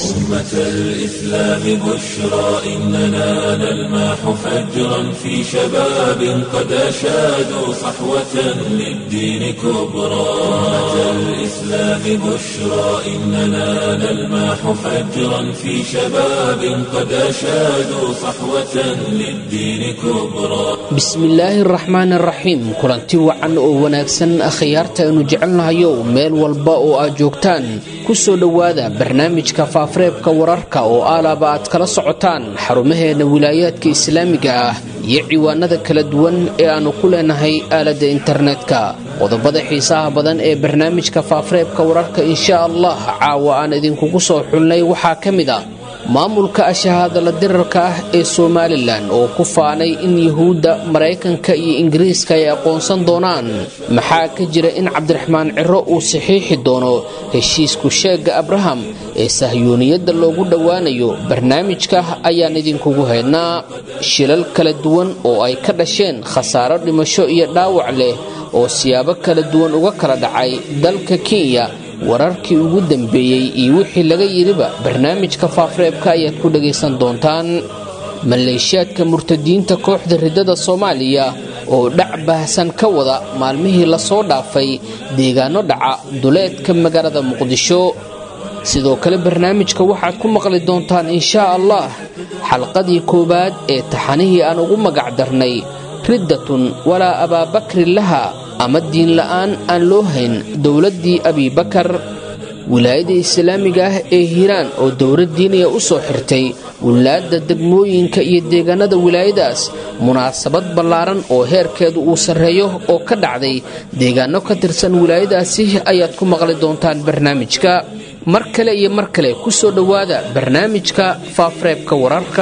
أمة الإسلام بشرى إننا نلمح فجرا في شباب قد أشادوا صحوة للدين كبرى أمة الإسلام بشرى إننا نلمح فجرا في شباب قد أشادوا صحوة للدين كبرى bismillaahi araxmaan araxiim kulanti wacan oo wanaagsan akhyaarta aynu jecelnahayo meel walba oo aad joogtaan ku soo dhowaada barnaamijka faafareebka wararka oo aalaaba aad kala socotaan xarumaheenna wilaayaadka islaamiga ah iyo ciwaanada kala duwan ee aannu ku leenahay aaladda internetka qodobada xiisaha badan ee barnaamijka faafareebka wararka insha allah caawa aan idinkugu soo xulnay waxaa ka mid a maamulka ashahaadala dirarka ah ee somalilan oo ku faanay in yuhuudda maraykanka iyo ingiriiska ay aqoonsan doonaan maxaa ka jira in cabdiraxmaan ciro uu saxiixi doono heshiisku sheegga abraham ee sahyuuniyadda loogu dhowaanayo barnaamijka ayaan idinkugu haynaa shilal kala duwan oo ay ka dhasheen khasaaro dhimasho iyo dhaawac leh oo siyaabo kala duwan uga kala dhacay dalka kenya wararkii ugu dambeeyey iyo wixii laga yidhiba barnaamijka faafreebka ayaad ku dhagaysan doontaan maleeshiyaadka murtadiinta kooxda riddada soomaaliya oo dhac baahsan ka wada maalmihii lasoo dhaafay deegaano dhaca duleedka magaalada muqdisho sidoo kale barnaamijka waxaad ku maqli doontaan inshaa allah xalqadii koowaad ee taxanihii aan ugu magac darnay riddatun walaa abaabakrin laha ama diinla'aan aan loo hayn dowladdii abibakar wilaayada islaamiga ah ee hiiraan oo dowlad diiniya u soo xirtay wilaadda degmooyinka iyo deegaanada wilaayadaas munaasabad ballaaran oo heerkeedu uu sarreeyo oo ka dhacday deegaano ka tirsan wilaayadaasi ayaad ku maqli doontaan barnaamijka mar kale iyo mar kale ku soo dhowaada barnaamijka faafareebka wararka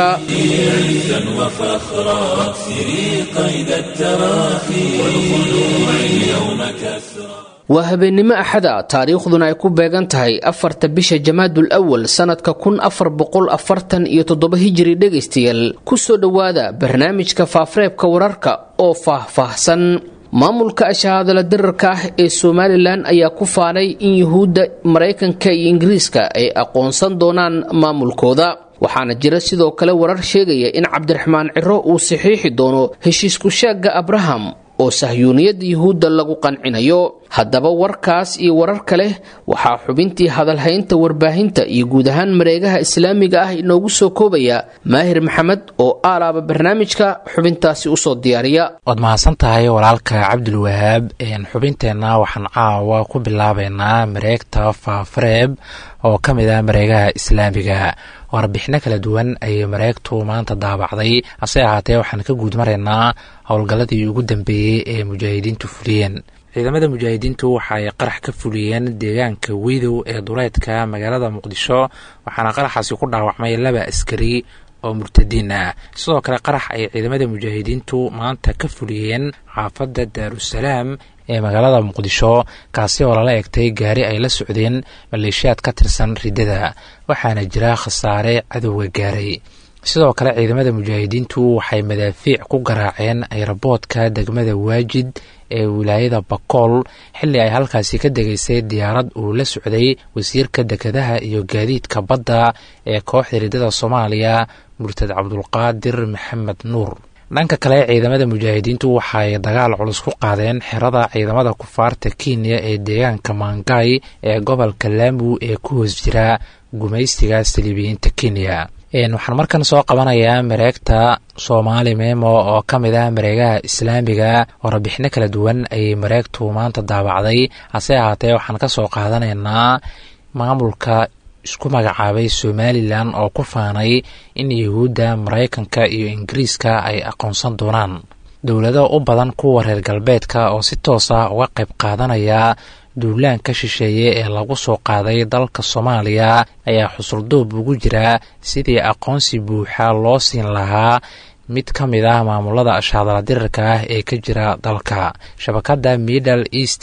عزا وفخرا واكسري قيد التراخي والخلوع اليوم كسرا waa habeennimo axada taariikhduna ay ku beegan tahay afarta bisha jamaadul awal sannadka kun afar boqol afartan iyo toddoba hijiri dhegaystayaal ku soo dhowaada barnaamijka faafareebka wararka oo faah-faahsan maamulka ashahaadala dirarka ah ee somalilan ayaa ku faanay in yuhuudda maraykanka iyo ingiriiska ay aqoonsan doonaan maamulkooda waxaana jira sidoo kale warar sheegaya in cabdiraxmaan ciro uu saxiixi doono heshiisku sheegga abraham oo sahyuuniyadda yuhuudda lagu qancinayo haddaba warkaas iyo warar kale waxaa xubintii hadalhaynta warbaahinta iyo guud ahaan mareegaha islaamiga ah inoogu soo koobaya maahir maxamed oo aalaaba barnaamijka xubintaasi usoo diyaariya waad mahadsan tahay walaalka cabdulwahaab xubinteenna waxaan caawa ku bilaabeynaa mareegta faafareeb oo ka mid ah mareegaha islaamiga warbixino kala duwan ayay mareegtu maanta daabacday hase ahaatee waxaan ka guud maraynaa howlgalladii ugu dambeeyey ee mujaahidiintu fuliyeen ciidamada mujaahidiintu waxa ay qarax ka fuliyeen deegaanka widow ee duleedka magaalada muqdisho waxaana qaraxaasi ku dhaawacmay laba askari oo murtadiin ah sidoo kale qarax ay ciidamada mujaahidiintu maanta ka fuliyeen xaafadda daarusalaam ee magaalada muqdisho kaasi oo lala egtay gaari ay la socdeen maleeshiyaad ka tirsan riddada waxaana jira khasaare cadowga gaaray sidoo kale ciidamada mujaahidiintu waxay madaafiic ku garaaceen ayraboodka degmada waajid ee wilaayada bakool xilli ay halkaasi ka degaysay diyaarad uu la socday wasiirka dekedaha iyo gaadiidka badda ee kooxda riddada soomaaliya murtad cabdulqaadir maxamed nuur dhanka kale ciidamada mujaahidiintu waxaay dagaal culus ku qaadeen xerada ciidamada kufaarta kenya ee deegaanka maangay ee gobolka laamu ee ku hoos jira gumaystiga saliibiyiinta kenya waxaan markan soo qabanayaa mareegta soomaali memo oo ka mid ah mareegaha islaamiga warbixino kala duwan ayay mareegtu maanta daabacday hase ahaatee waxaan ka soo qaadanaynaa maamulka isku magacaabay somalilan oo ku faanay in yuhuudda maraykanka iyo ingiriiska ay aqoonsan doonaan dowlado u badan kuwa reer galbeedka oo si toos ah uga qayb qaadanaya duulaanka shisheeye ee lagu soo qaaday dalka soomaaliya ayaa xusulduub ugu jira sidii aqoonsi buuxa loo siin lahaa mid ka mid ah maamulada ashaadala dirirka ah ee ka jira dalka shabakadda middle east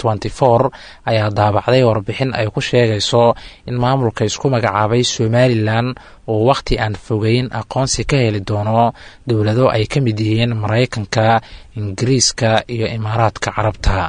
for ayaa daabacday warbixin ay ku sheegayso in maamulka isku magacaabay somalilan uu wakhti aan fogeyn aqoonsi ka heli doono dowlado ay ka mid yihiin maraykanka ingiriiska iyo imaaraadka carabta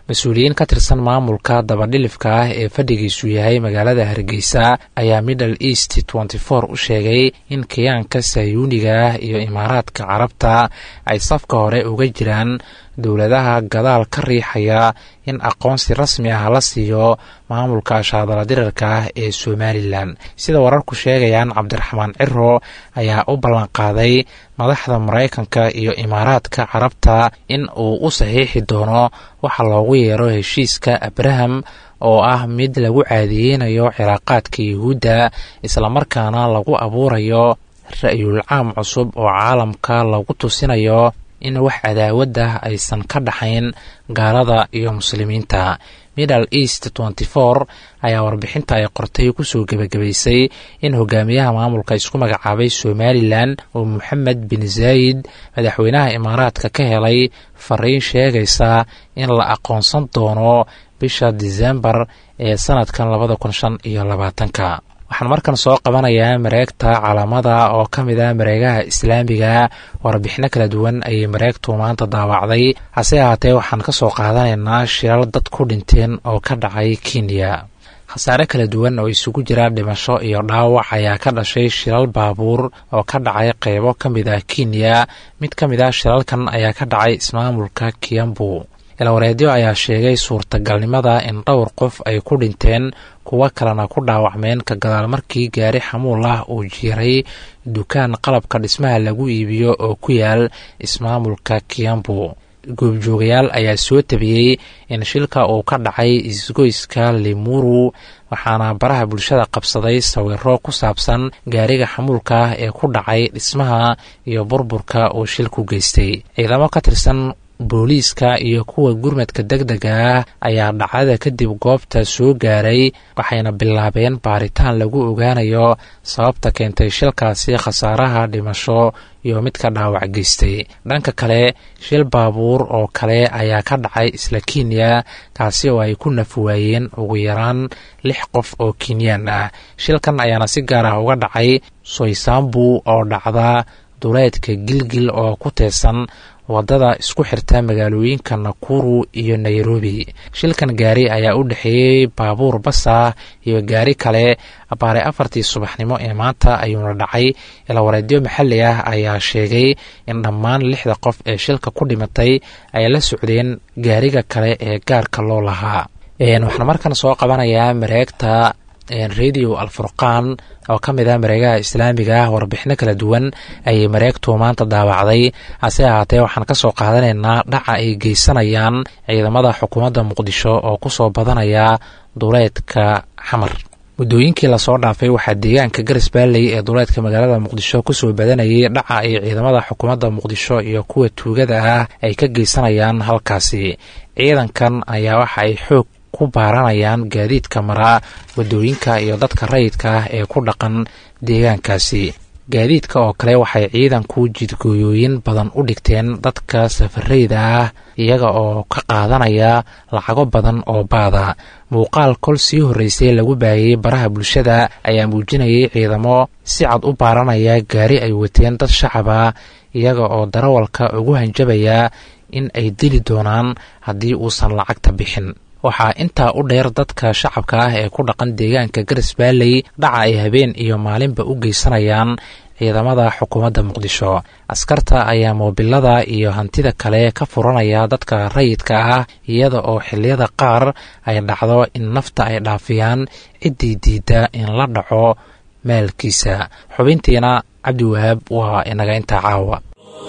mas-uuliyiin ka tirsan maamulka dabadhilifka ah ee fadhigiisu yahay magaalada hargeysa ayaa middle east tenty four u sheegay in kiyaanka sayuuniga ah iyo imaaraadka carabta ay safka hore uga jiraan dowladaha gadaal ka riixaya in aqoonsi rasmi ah la siiyo maamulka ashaadala dirarka ah ee somalilan sida wararku sheegayaan cabdiraxmaan ciro ayaa u ballanqaaday madaxda maraykanka iyo imaaraadka carabta in uu u saxiixi doono waxa loogu yeero heshiiska abraham oo ah mid lagu caadiyeynayo cilaaqaadka yuhuudda islamarkaana lagu abuurayo ra-yul caam cusub oo caalamka lagu tusinayo in wax cadaawaddah aysan ka dhaxayn gaalada iyo muslimiinta middle east tenty four ayaa warbixinta ay qortay kusoo gebagabaysay in hogaamiyaha maamulka isku magacaabay somalilan oo moxamed bin zaayid madaxweynaha imaaraadka ka helay fariin sheegaysa in la aqoonsan doono bisha disembar ee sanadkan labada kun shan iyo labaatanka waxaan markan soo qabanayaa mareegta calaamada oo ka mid ah mareegaha islaamiga warbixino kala duwan ayay mareegtu maanta daawacday hase ahaatee waxaan ka soo qaadanaynaa shilal dad ku dhinteen oo ka dhacay kenya khasaare kala duwan oo isugu jira dhimasho iyo dhaawac ayaa ka dhashay shilal baabuur oo ka dhacay qeybo ka mid ah kenya mid ka mid ah shilalkan ayaa ka dhacay ismaamulka kiambu ilwareedyo ayaa sheegay suurtagalnimada in dhowr qof ay ku dhinteen kuwo kalena ku dhaawacmeen ka gadaal markii gaari xamuul ah uu jiiray dukaan qalabka dhismaha lagu iibiyo oo ku yaal ismaamulka kiambu goobjoogayaal ayaa soo tabiyey in shilka uu ka dhacay isgoyska limuru waxaana baraha bulshada qabsaday sawiro ku saabsan gaariga xamuulka ah ee ku dhacay dhismaha iyo burburka uu shilku geystay ciidamo ka tirsan booliiska iyo kuwa gurmadka deg dega ah ayaa dhacdada kadib goobta soo gaaray waxayna bilaabeen baaritaan lagu ogaanayo sababta keentay shilkaasi khasaaraha dhimasho iyo midka dhaawac geystay dhanka kale shil baabuur oo kale ayaa ka dhacay isla kenya kaasi oo ay ku nafwaayeen ugu yaraan lix qof oo kenyaan ah shilkan ayaana si gaar ah uga dhacay soysambu oo dhacda duleedka gilgil oo ku teesan waddada isku xirta magaalooyinka nakuru iyo nairobi shilkan gaari ayaa u dhexeeyey baabuur basa iyo gaari kale abaare afartii subaxnimo ee maanta ayuuna dhacay ilawareedyo maxalli ah ayaa sheegay in dhammaan lixda qof ee shilka ku dhimatay ay la socdeen gaariga kale ee gaarka loo lahaa waxaan markan soo qabanayaa mareegta radio alfurqaan oo ka mid ah mareegaha islaamiga ah warbixino kala duwan ayay mareegtu maanta daawacday hase ahaatee waxaan ka soo qaadanaynaa dhaca ay geysanayaan ciidamada xukuumadda muqdisho oo ku soo badanaya duleedka xamar muddooyinkii lasoo dhaafay waxaa deegaanka garas baalley ee duleedka magaalada muqdisho kusoo badanayay dhaca ay ciidamada xukuumadda muqdisho iyo kuwa tuugada ah ay ka geysanayaan halkaasi ciidankan ayaa waxa ay xoog ku baaranayaan gaadiidka maraa waddooyinka iyo dadka rayidka ah ee ku dhaqan deegaankaasi gaadiidka oo kale waxay ciidanku jidgooyooyin badan u dhigteen dadka safarayda ah iyaga oo ka qaadanaya lacago badan oo baada muuqaal kol sii horreysay lagu baayay baraha bulshada ayaa muujinayay ciidamo si cad u baaranaya gaari ay wateen dad shacaba iyaga oo darawalka ugu hanjabaya in ay dili doonaan haddii uusan lacagta bixin waxaa intaa u dheer dadka shacabka ah ee ku dhaqan deegaanka garas baalley dhaca ay habeen iyo maalinba u geysanayaan ciidamada xukuumadda muqdisho askarta ayaa moobilada iyo hantida kale ka furanaya dadka rayidka ah iyada oo xilliyada qaar ay dhacdo in nafta ay dhaafiyaan ciddii diidda in la dhaco maalkiisa xubintiina cabdiwahaab waa inaga intaa caawa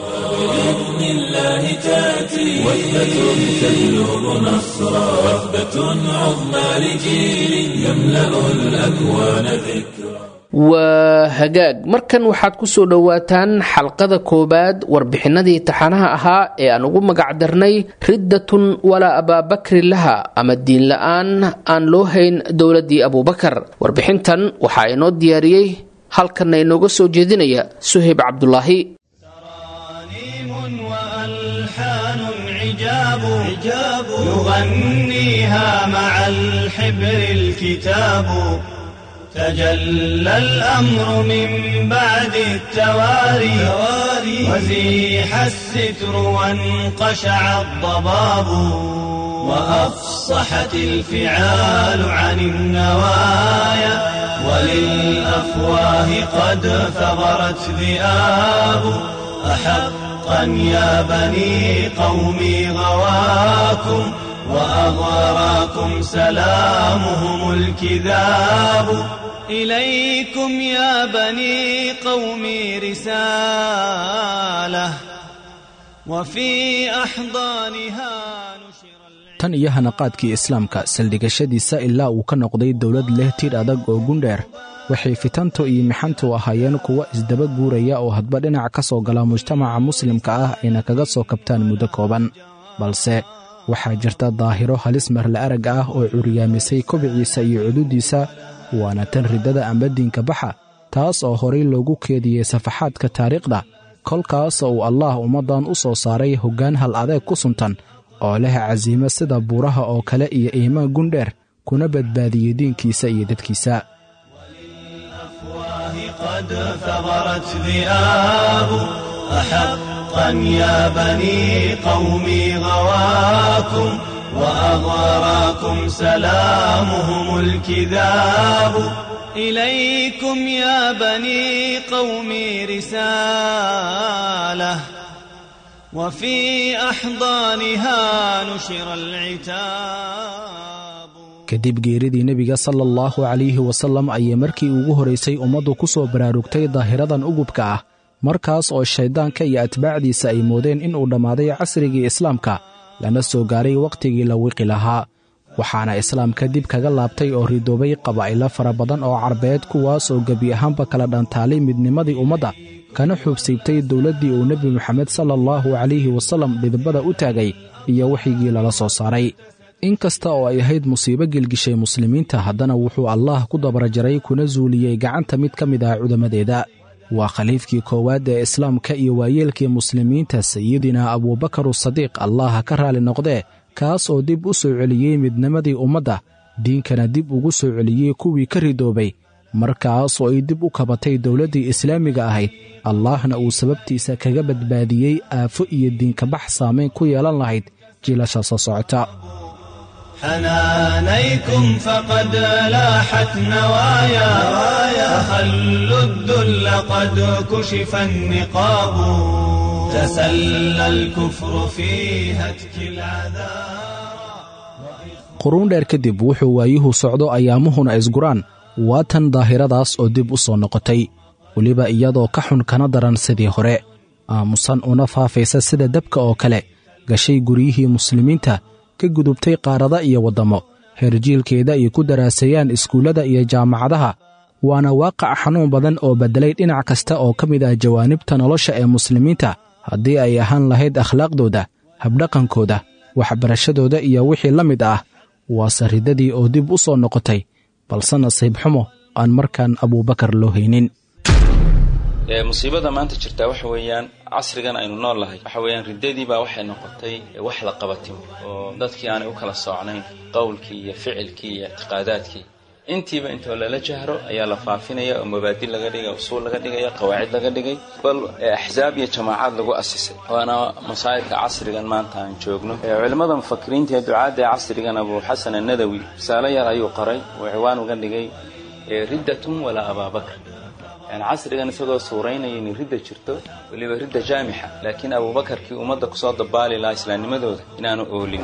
بإذن الله تأتي وثبة تجلب نصرا وثبة عظمى لجيل يملأ الأكوان ذكرا waa hagaag markan waxaad ku soo dhowaataan xalqada koowaad warbixinadii taxanaha ahaa ee aan ugu magacdarnay riddatun walaa abaabakri laha ama diin la-aan aan loo hayn dowladdii abuubakar warbixintan waxaa inoo diyaariyey halkanna inooga soo jeedinaya suhayb cabdulaahi وألحان عجاب عجاب يغنيها مع الحبر الكتاب تجلى الأمر من بعد التواري وزيح الستر وانقشع الضباب وأفصحت الفعال عن النوايا وللأفواه قد ثغرت ذئاب أحقا يا بني قومي غواكم وأغراكم سلامهم الكذاب إليكم يا بني قومي رسالة وفي أحضانها نشر tan iyo hanaqaadkii islaamka saldhigashadiisa ilaa uu ka noqday dowlad leh tir adag oo gundheer waxay fitantu iyo mixantu ahaayeen kuwa isdaba guuraya oo hadba dhinac ka soo gala mujtamaca muslimka ah ayna kaga soo kabtaan muddo kooban balse waxaa jirta daahiro halis marla arag ah oo curyaamisay kobiciisa iyo cududiisa waana tan riddada amba diinka baxa taas oo horay loogu keediyey safaxaadka taariikhda kolkaas uu allaah ummaddan u soo saaray hoggaan hal adeeg ku suntan oo leh casiimo sida buuraha oo kale iyo iimaan gundheer kuna badbaadiyey diinkiisa iyo dadkiisa قد ثغرت ذئاب أحقا يا بني قومي غواكم وأغراكم سلامهم الكذاب إليكم يا بني قومي رسالة وفي أحضانها نشر العتاب kadib geeridii nebiga sala allahu calayhi wasallam ayay markii ugu horaysay ummaddu ku soo baraarugtay daahiradan ugubka ah markaas oo shayddaanka iyo atbaacdiisa ay moodeen inuu dhammaaday casrigii islaamka lana soo gaaray wakhtigii la wiqi lahaa waxaana islaamka dib kaga laabtay oo ridoobay qabaa'ilo fara badan oo carbeed kuwaas oo gebi ahaanba kala dhantaalay midnimadii ummadda kana xuubsiibtay dowladdii uu nebi moxamed sala allahu calayhi wasallam dhidbada u taagay iyo wixigii lala soo saaray in kasta oo ay ahayd musiibo gelgishay muslimiinta haddana wuxuu allaah ku dabarajaray kuna suuliyey gacanta mid ka mid ah cudammadeeda waa khaliifkii koowaad ee islaamka iyo waayeelkii muslimiinta sayidina abuubakaru sadiiq allaha ka raali noqdee kaas oo dib u soo celiyey midnimadii ummadda diinkana dib ugu soo celiyey kuwii ka ridoobay markaas oo ay dib u kabatay dowladdii islaamiga ahayd allaahna uu sababtiisa kaga badbaadiyey aafo iyo diinkabax saamayn ku yeelan lahayd jiilasha soo socota حنانيكم فقد لاحت نوايا فخلوا الذل قد كشف النقاب تسلى الكفر في هتك العذاب quruun dheer kadib wuxuu waayuhu socdo ayaamuhuna isguraan waa tan daahiradaas oo dib u soo noqotay weliba iyadoo ka xun kana daran sidii hore aamusan una faafaysa sida dabka oo kale gashay guryihii muslimiinta ka gudubtay qaarada iyo waddammo heerjiilkeeda ay ku daraaseeyaan iskuullada iyo jaamacadaha waana waaqac xanuun badan oo beddelay dhinac kasta oo ka mid ah jawaanibta nolosha ee muslimiinta haddii ay ahaan lahayd akhlaaqdooda habdhaqankooda waxbarashadooda iyo wixii la mid ah waase riddadii oo dib u soo noqotay balse nasiib xumo aan markaan abuubakar loo haynin musiibada maanta jirtaa waxa weeyaan casrigan aynu nool nahay waxa weeyaan riddadii baa waxay noqotay wax la qabatimo oo dadkii aanay u kala soocnayn qowlkii iyo ficilkii iyo ictiqaadaadkii intiiba intoo lala jahro ayaa la faafinaya oo mabaadi laga dhigay usuul laga dhigaya qawaacid laga dhigay bal axsaab iyo jamaacaad lagu asisay waana masaa'ibka casrigan maanta aan joogno culimmada mufakiriinta ee ducaadda ee casrigan abu xasan annadawi risaalo yar ayuu qoray oo ciwaan uga dhigay riddatun walaa abaabakr yani casrigan isagoo suuraynaya inay ridda jirto weliba ridda jaamixa laakiin abuubakarkii ummadda kusoo dabaali lahaa islaamnimadooda inaanu oolin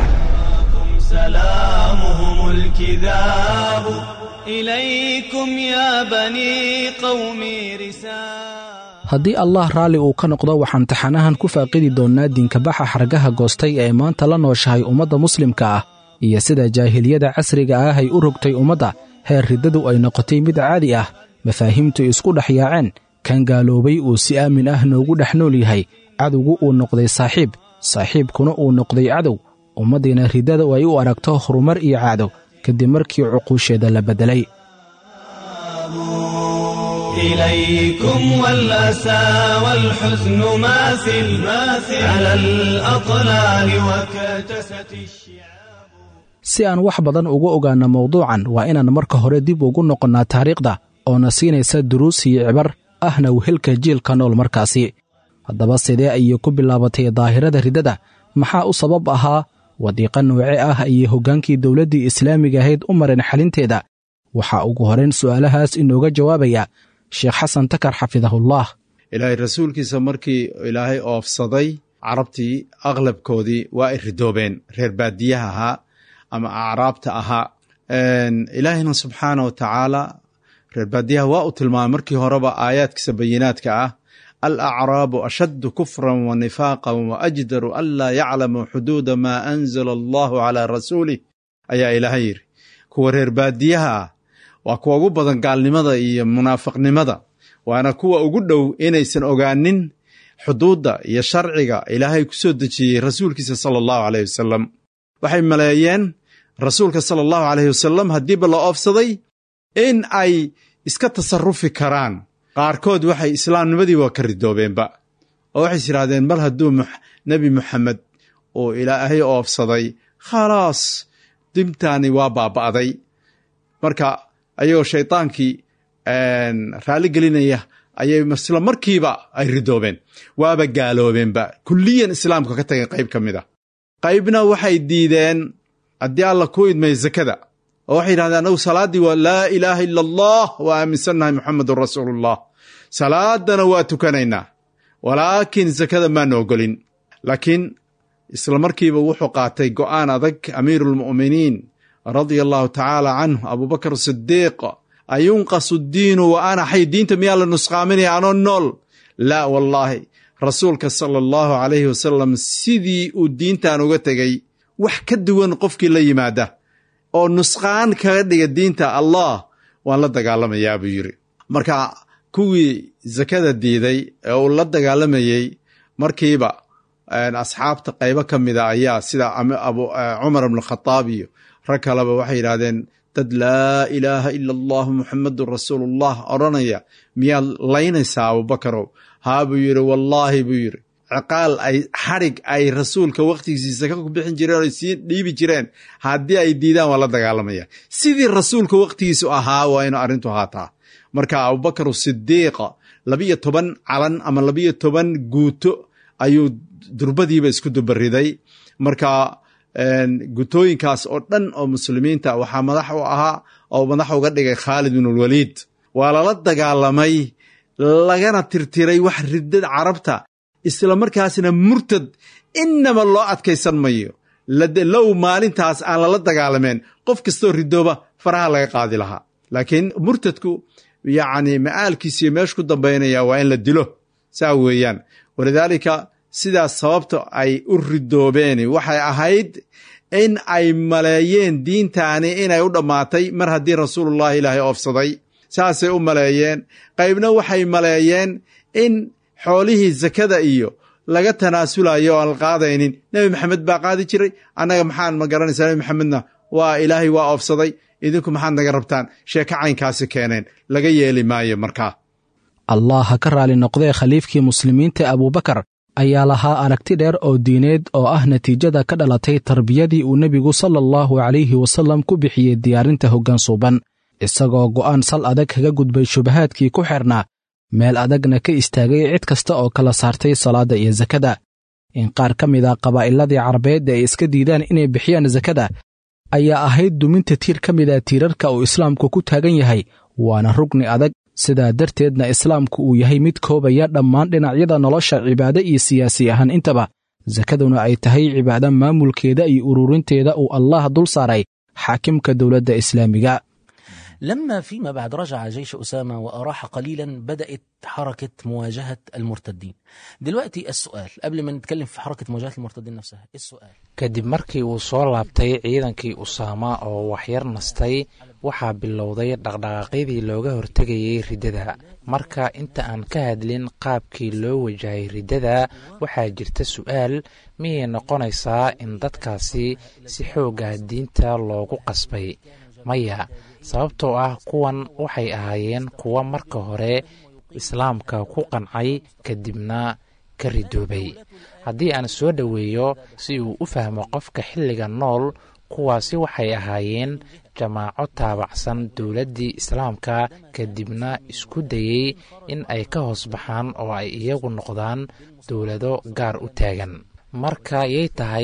سلامهم الكذاب إليكم يا بني قومي رسالة haddii allah raalli uu ka noqdo waxaan taxanahan ku faaqidi doonnaa diinkabaxa xargaha goostay ee maanta la nooshahay ummadda muslimka ah iyo sida jaahiliyada casriga ah ay u rogtay ummadda heer riddadu ay noqotay mid caadi ah mafaahiimtu isku dhex yaaceen kan gaaloobay uu si aamin ah noogu dhex nool yahay cadowgu uu noqday saaxiib saaxiibkuna uu noqday cadow ummaddiina riddada ay u aragto horumar iyo caado kadib markii cuquusheeda la beddelay إليكم والأسى والحزن ماثل ماثل على الأطلال وكتست الشعاب si aan wax badan uga ogaanno mawduucan waa inaan marka hore dib ugu noqonnaa taariikhda oona siinaysa duruus iyo cibar ahna wehelka jiilka nool markaasi haddaba sidee ayay ku bilaabatay daahirada riddada maxaa u sabab ahaa wadiiqa nooce ah ayay hoggaankii dowladdii islaamiga ahayd u mareen xalinteeda waxaa ugu horeyn su'aalahaas inooga jawaabaya sheekh xasan takar xafidahullah ilaahay rasuulkiisa markii ilaahay oofsaday carabtii aqlabkoodii waa ay ridoobeen reer baadiyaha ahaa ama acraabta ahaa ilaahayna subxaana wa tacaala reer baadiyaha waa uu tilmaamay markii horeba aayaadkiisa bayinaadka ah alacraabu ashaddu kufran wa nifaaqan wa ajdaru an laa yaclamuu xuduuda maa anzala allahu calaa rasuulih ayaa ilaahay yidhi kuwa reer baadiyaha ah waa kuwa ugu badan gaalnimada iyo munaafiqnimada waana kuwa ugu dhow inaysan ogaanin xuduudda iyo sharciga ilaahay ku soo dejiyey rasuulkiisa sala allahu caleyh wasalam waxay maleeyeen rasuulka sala allahu caleyhi wasalam haddiiba la oofsaday in ay iska tasarufi karaan qaarkood waxay islaamnimadii waa ka ridoobeenba oo waxays yidhahdeen mar hadduu nebi moxamed uu ilaahay oofsaday khalaas dimtaani waa baaba'day marka ayagoo shaydaankii raalli gelinaya ayay isla markiiba ay ridoobeen waaba gaaloobeenba kulliyan islaamka ka tageen qayb ka mid a qaybna waxay diideen haddii alla ku idmay zakada oo waxay yidhahdeen anagu salaaddii waa laa ilaaha ila allah waa aaminsannahay muxamedun rasuulullah salaadana waa tukanaynaa walaakiin zakada maana ogolin laakiin isla markiiba wuxuu qaatay go'aan adag amiiruulmu'miniin radia allahu tacaala canhu abubakar sidiiq ayunqasu diinu wa ana xay diinta miyaa la nusqaaminaya anoo nool laa wallaahi rasuulka sala allahu calayhi wasalam sidii uu diintan uga tegey wax ka duwan qofkii la yimaada oo nusqaan kaga dhiga diinta allah waan la dagaalamayaa buu yidhi marka kuwii zakada diiday ee uu la dagaalamayey markiiba asxaabta qaybo ka mida ayaa sida cumar ibnu khadaab iyo rag kaleba waxay yidhahdeen dad laa ilaaha ila allahu muxamedun rasuulullah odhanaya miyaad laynaysaa abubakarow haa buu yidhi wallaahi buu yidhi ciqaal ay xadhig ay rasuulka wakhtigiisii saka ku bixin jireen oo ay sii dhiibi jireen haddii ay diidaan waa la dagaalamaya sidii rasuulka wakhtigiisu ahaa waa inu arrintu ahaataa marka abubakar sidiiqa labiyo toban calan ama labiyo toban guuto ayuu durbadiiba isku dubariday marka gutooyinkaas oo dhan oo muslimiinta waxaa madax u ahaa oo madax uga dhigay khaalid binulwaliid waa lala dagaalamay lagana tirtiray wax riddad carabta isla markaasna murtad inaba loo adkaysan mayo low maalintaas aan lala dagaalameen qof kastoo ridooba faraha laga qaadi lahaa laakiin murtadku yacni ma'aalkiisiyo meeshu ku dambaynaya waa in la dilo saa weeyaan walidaalika sidaas sababta ay u ridoobeen waxay ahayd in ay maleeyeen diintaani inay u dhammaatay mar haddii rasuulullahi ilaahay oofsaday saasay u maleeyeen qaybna waxay maleeyeen in xoolihii zakada iyo laga tanaasulayo o aan la qaadaynin nebi maxamed baa qaadi jiray annaga maxaan ma garanaysaa nebi maxamedna waa ilaahay waa oofsaday idinku maxaad naga rabtaan sheeko caynkaasi keeneen laga yeeli maayo markaa allah ha ka raali noqdee khaliifkii muslimiinta abuubakar ayaa lahaa aragti dheer oo diineed oo ah natiijada ka dhalatay tarbiyadii uu nebigu sala allahu calayhi wasallam ku bixiyey diyaarinta hoggaan suuban isagoo go'aan sal adag kaga gudbay shubahaadkii ku xeernaa meel adagna ka istaagay cid kasta oo kala saartay salaadda iyo sakada in qaar ka mid a qabaa'iladii carabeed ay iska diidaan inay bixiyaan sakada ayaa ahayd duminta tiir ka mid a tiirarka uu islaamku ku taagan yahay waana rugni adag sidaa darteedna islaamku uu yahay mid koobaya dhammaan dhinacyada nolosha cibaade iyo siyaasi ahaan intaba sakaduna ay tahay cibaado maamulkeeda iyo ururinteeda uu allah dul saaray xaakimka dowladda islaamiga لما فيما بعد رجع جيش أسامة وأراح قليلا بدأت حركة مواجهة المرتدين دلوقتي السؤال قبل ما نتكلم في حركة مواجهة المرتدين نفسها السؤال kadib markii uu soo laabtay ciidankii usaama oo waxyar nastay waxaa bilowday dhaqdhaqaaqyadii looga hortegayay riddada marka inta aan ka hadlin qaabkii loo wajahay riddada waxaa jirta su'aal miyay noqonaysaa in dadkaasi si xooga diinta loogu qasbay maya sababtoo ah kuwan waxay ahaayeen kuwa marka hore islaamka ku qancay kadibna ka ridoobay haddii aan soo dhoweeyo si uu u fahmo qofka xilliga nool kuwaasi waxay ahaayeen jamaaco taabacsan dowladdii islaamka kadibna isku dayey in ay ka hoos baxaan oo ay iyagu noqdaan dowlado gaar u taagan marka yay tahay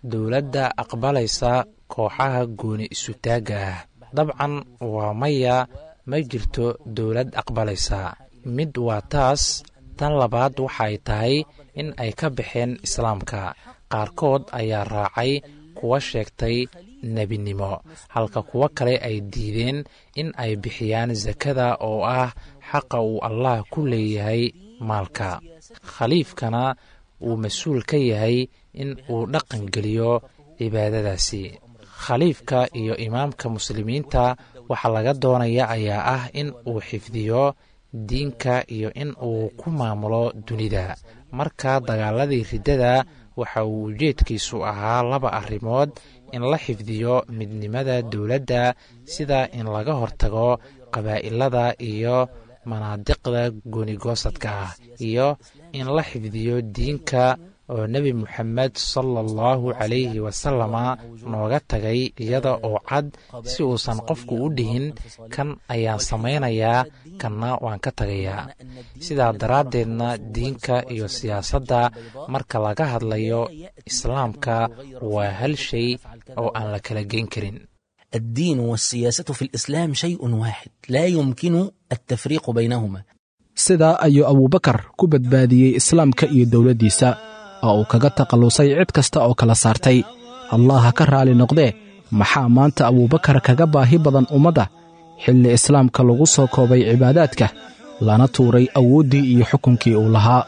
dowladda aqbalaysa kooxaha gooni isutaagga ah dabcan waa maya ma jirto dowlad aqbalaysa mid waa taas tan labaad waxay tahay in ay ka baxeen islaamka qaarkood ayaa raacay kuwa sheegtay nebinimo halka kuwo kale ay diideen in ay bixiyaan sakada oo ah xaqa uu allah ku leeyahay maalka khaliifkana uu mas-uul ka yahay in uu dhaqan geliyo cibaadadaasi khaliifka iyo imaamka muslimiinta waxaa laga doonaya ayaa ah in uu xifdiyo diinka iyo in uu ku maamulo dunida marka dagaaladii riddada waxa uu ujeedkiisu ahaa laba arrimood in la xifdiyo midnimada dowladda sida in laga hortago qabaa'ilada iyo manaadiqda goonigoosadka ah iyo in la xifdiyo diinka oo nebi moxamed sala allahu calayhi wasalama nooga tagay iyada oo cad si uusan qofku u dhihin kan ayaan samaynayaa kanna waan ka tagayaa sidaa daraaddeedna diinka iyo siyaasadda marka laga hadlayo islaamka waa hal shay oo aan la kala geyn karin الدين والسياسة في الإسلام شيء واحد لا يمكن التفريق بينهما sidaa ayuu abuubakar ku badbaadiyey islaamka iyo dowladdiisa oo uu kaga takhallusay cid kasta oo kala saartay allah ha ka raali noqdee maxaa maanta abuubakar kaga baahi badan ummadda xilli islaamka lagu soo koobay cibaadaadka lana tuuray awooddii iyo xukunkii uu lahaa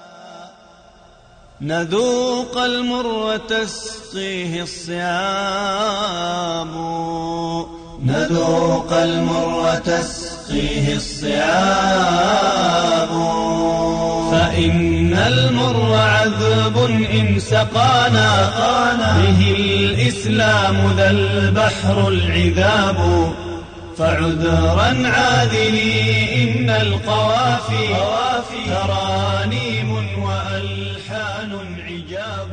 نذوق المر وتسقيه الصيام نذوق المر وتسقيه الصيام فإن المر عذب إن سقانا به الإسلام ذا البحر العذاب فعذرا عاذلي إن القوافي ترانيم وألحان عجاب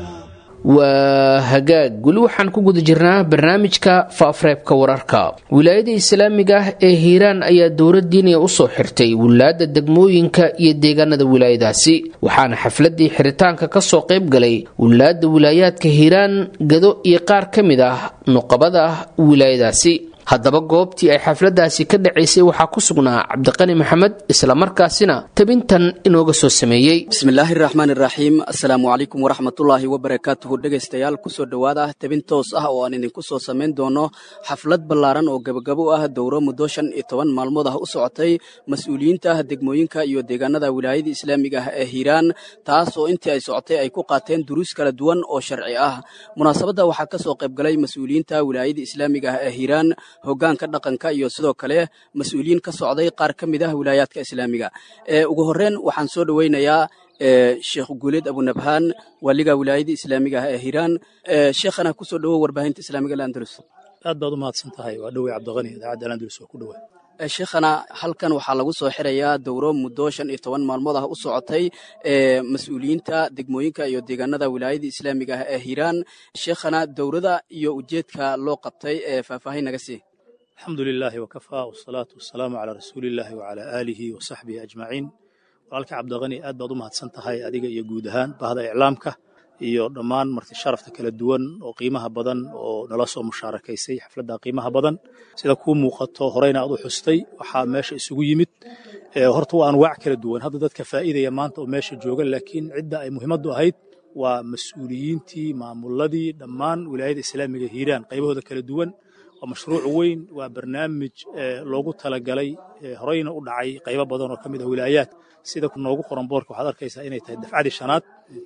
waa hagaag weli waxaan ku guda jirnaa barnaamijka faafreebka wararka wilaayada islaamiga ah ee hiiraan ayaa dowlad diiniya usoo xirtay wilaada degmooyinka iyo deegaanada wilaayadaasi waxaana xafladii xiritaanka kasoo qayb galay wilaada wilaayaadka hiiraan gado iyo qaar ka mid ah nuqabada wilaayadaasi haddaba goobtii ay xafladaasi ka dhacaysay waxaa ku sugnaa cabdiqani maxamed islamarkaasina tabintan inooga soo sameeyey bismillaahi raxmaani raxiim assalaamu calaykum waraxmatullaahi wabarakaatuhu dhegaystayaal kusoo dhowaada tabin toos ah oo aan idinku soo samayn doono xaflad ballaaran oo gebagabo ah dowro muddo shan iyo toban maalmood ah u socotay mas-uuliyiinta degmooyinka iyo deegaanada wilaayada islaamiga ah ee hiiraan taas oo intii ay socotay ay ku qaateen duruus kala duwan oo sharci ah munaasabadda waxaa ka soo qayb galay mas-uuliyiinta wilaayada islaamiga ah ee hiiraan hoggaanka dhaqanka iyo sidoo kale mas-uuliyiin ka socday qaar ka mid ah wilaayaadka islaamiga ugu horreyn waxaan soo dhoweynayaa sheekh guuleed abunabhaan waaliga wilaayada islaamiga ah ee hiiraan sheekhana kusoo dhowow warbaahinta islaamiga alandalus aad baad u mahadsan tahay waa dhowey cabdiqani idaacadda alandalus waa ku dhowaa sheekhana halkan waxaa lagu soo xirayaa dowro muddo shan iyo toban maalmood ah u socotay ee mas-uuliyiinta degmooyinka iyo deegaanada wilaayada islaamiga ah ee hiiraan sheekhana dowrada iyo ujeedka loo qabtay ee faahfaahin naga sii alxamdu lilaahi wakafaa wasalaatu wasalaamu calaa rasuulillaahi wacalaa aalihi wa saxbihi ajmaciin walaalka cabdiqani aad baad u mahadsan tahay adiga iyo guud ahaan bahda iclaamka iyo dhammaan marti sharafta kala duwan oo qiimaha badan oo nala soo mushaarakaysay xafladda qiimaha badan sida kuu muuqato horeyna aad u xustay waxaa meesha isugu yimid horta waa anwaac kala duwan hadda dadka faa'iidaya maanta oo meesha jooga laakiin cidda ay muhiimaddu ahayd waa mas-uuliyiintii maamuladii dhammaan wilaayada islaamiga hiiraan qaybahooda kala duwan waa mashruuc weyn waa barnaamij loogu talagalay horeyna u dhacay qaybo badan oo ka mid ah wilaayaad sida noogu qoran boorka waxaad arkaysaa inay tahay dafcadii shanaad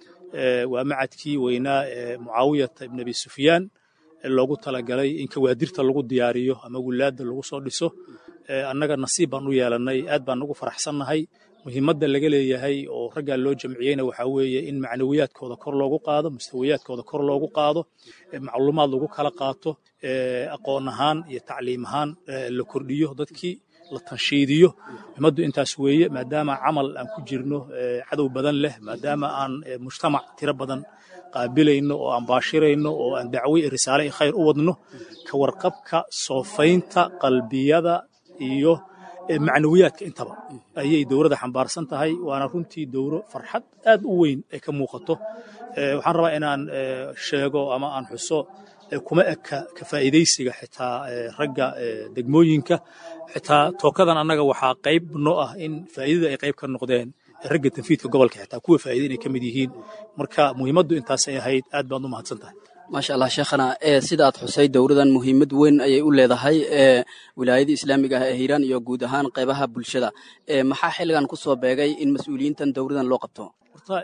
waa macadkii weynaa ee mucaawiyata ibn abi sufyaan loogu talagalay in kawaadirta lagu diyaariyo ama wilaada lagu soo dhiso annaga nasiib baan u yeelannay aad baan ugu faraxsannahay muhiimadda laga leeyahay oo raggaa loo jamciyeyna waxaa weeye in macnawiyaadkooda kor loogu qaado mustawiyaadkooda kor loogu qaado macluumaad lagu kala qaato aqoon ahaan iyo tacliim ahaan la kordhiyo dadkii la tanshiidiyo muhiimaddu intaas weeye maadaama camal aan ku jirno cadow badan leh maadaama aan mujtamac tiro badan qaabilayno oo aan baashirayno oo aan dacwo iyo risaale iyo khayr u wadno ka warqabka soofaynta qalbiyada iyo macnawiyaadka intaba ayay dowladda xambaarsan tahay waana runtii dowro farxad aad u weyn ay ka muuqato waxaan rabaa inaan sheego ama aan xuso kuma eka ka faa'iidaysiga xitaa ragga degmooyinka xitaa tookadan annaga waxaa qayb noo ah in faa'iidada ay qayb ka noqdeen ragga tanfiidka gobolka xitaa kuwa faa'iida inay ka mid yihiin marka muhiimaddu intaasay ahayd aad baad u mahadsan tahay maasha allah sheekhana sida aad xusay dowladan muhiimad weyn ayay u leedahay wilaayada islaamiga ah ee hiiraan iyo guud ahaan qaybaha bulshada maxaa xilligan ku soo beegay in mas-uuliyiintan dowladan loo qabto horta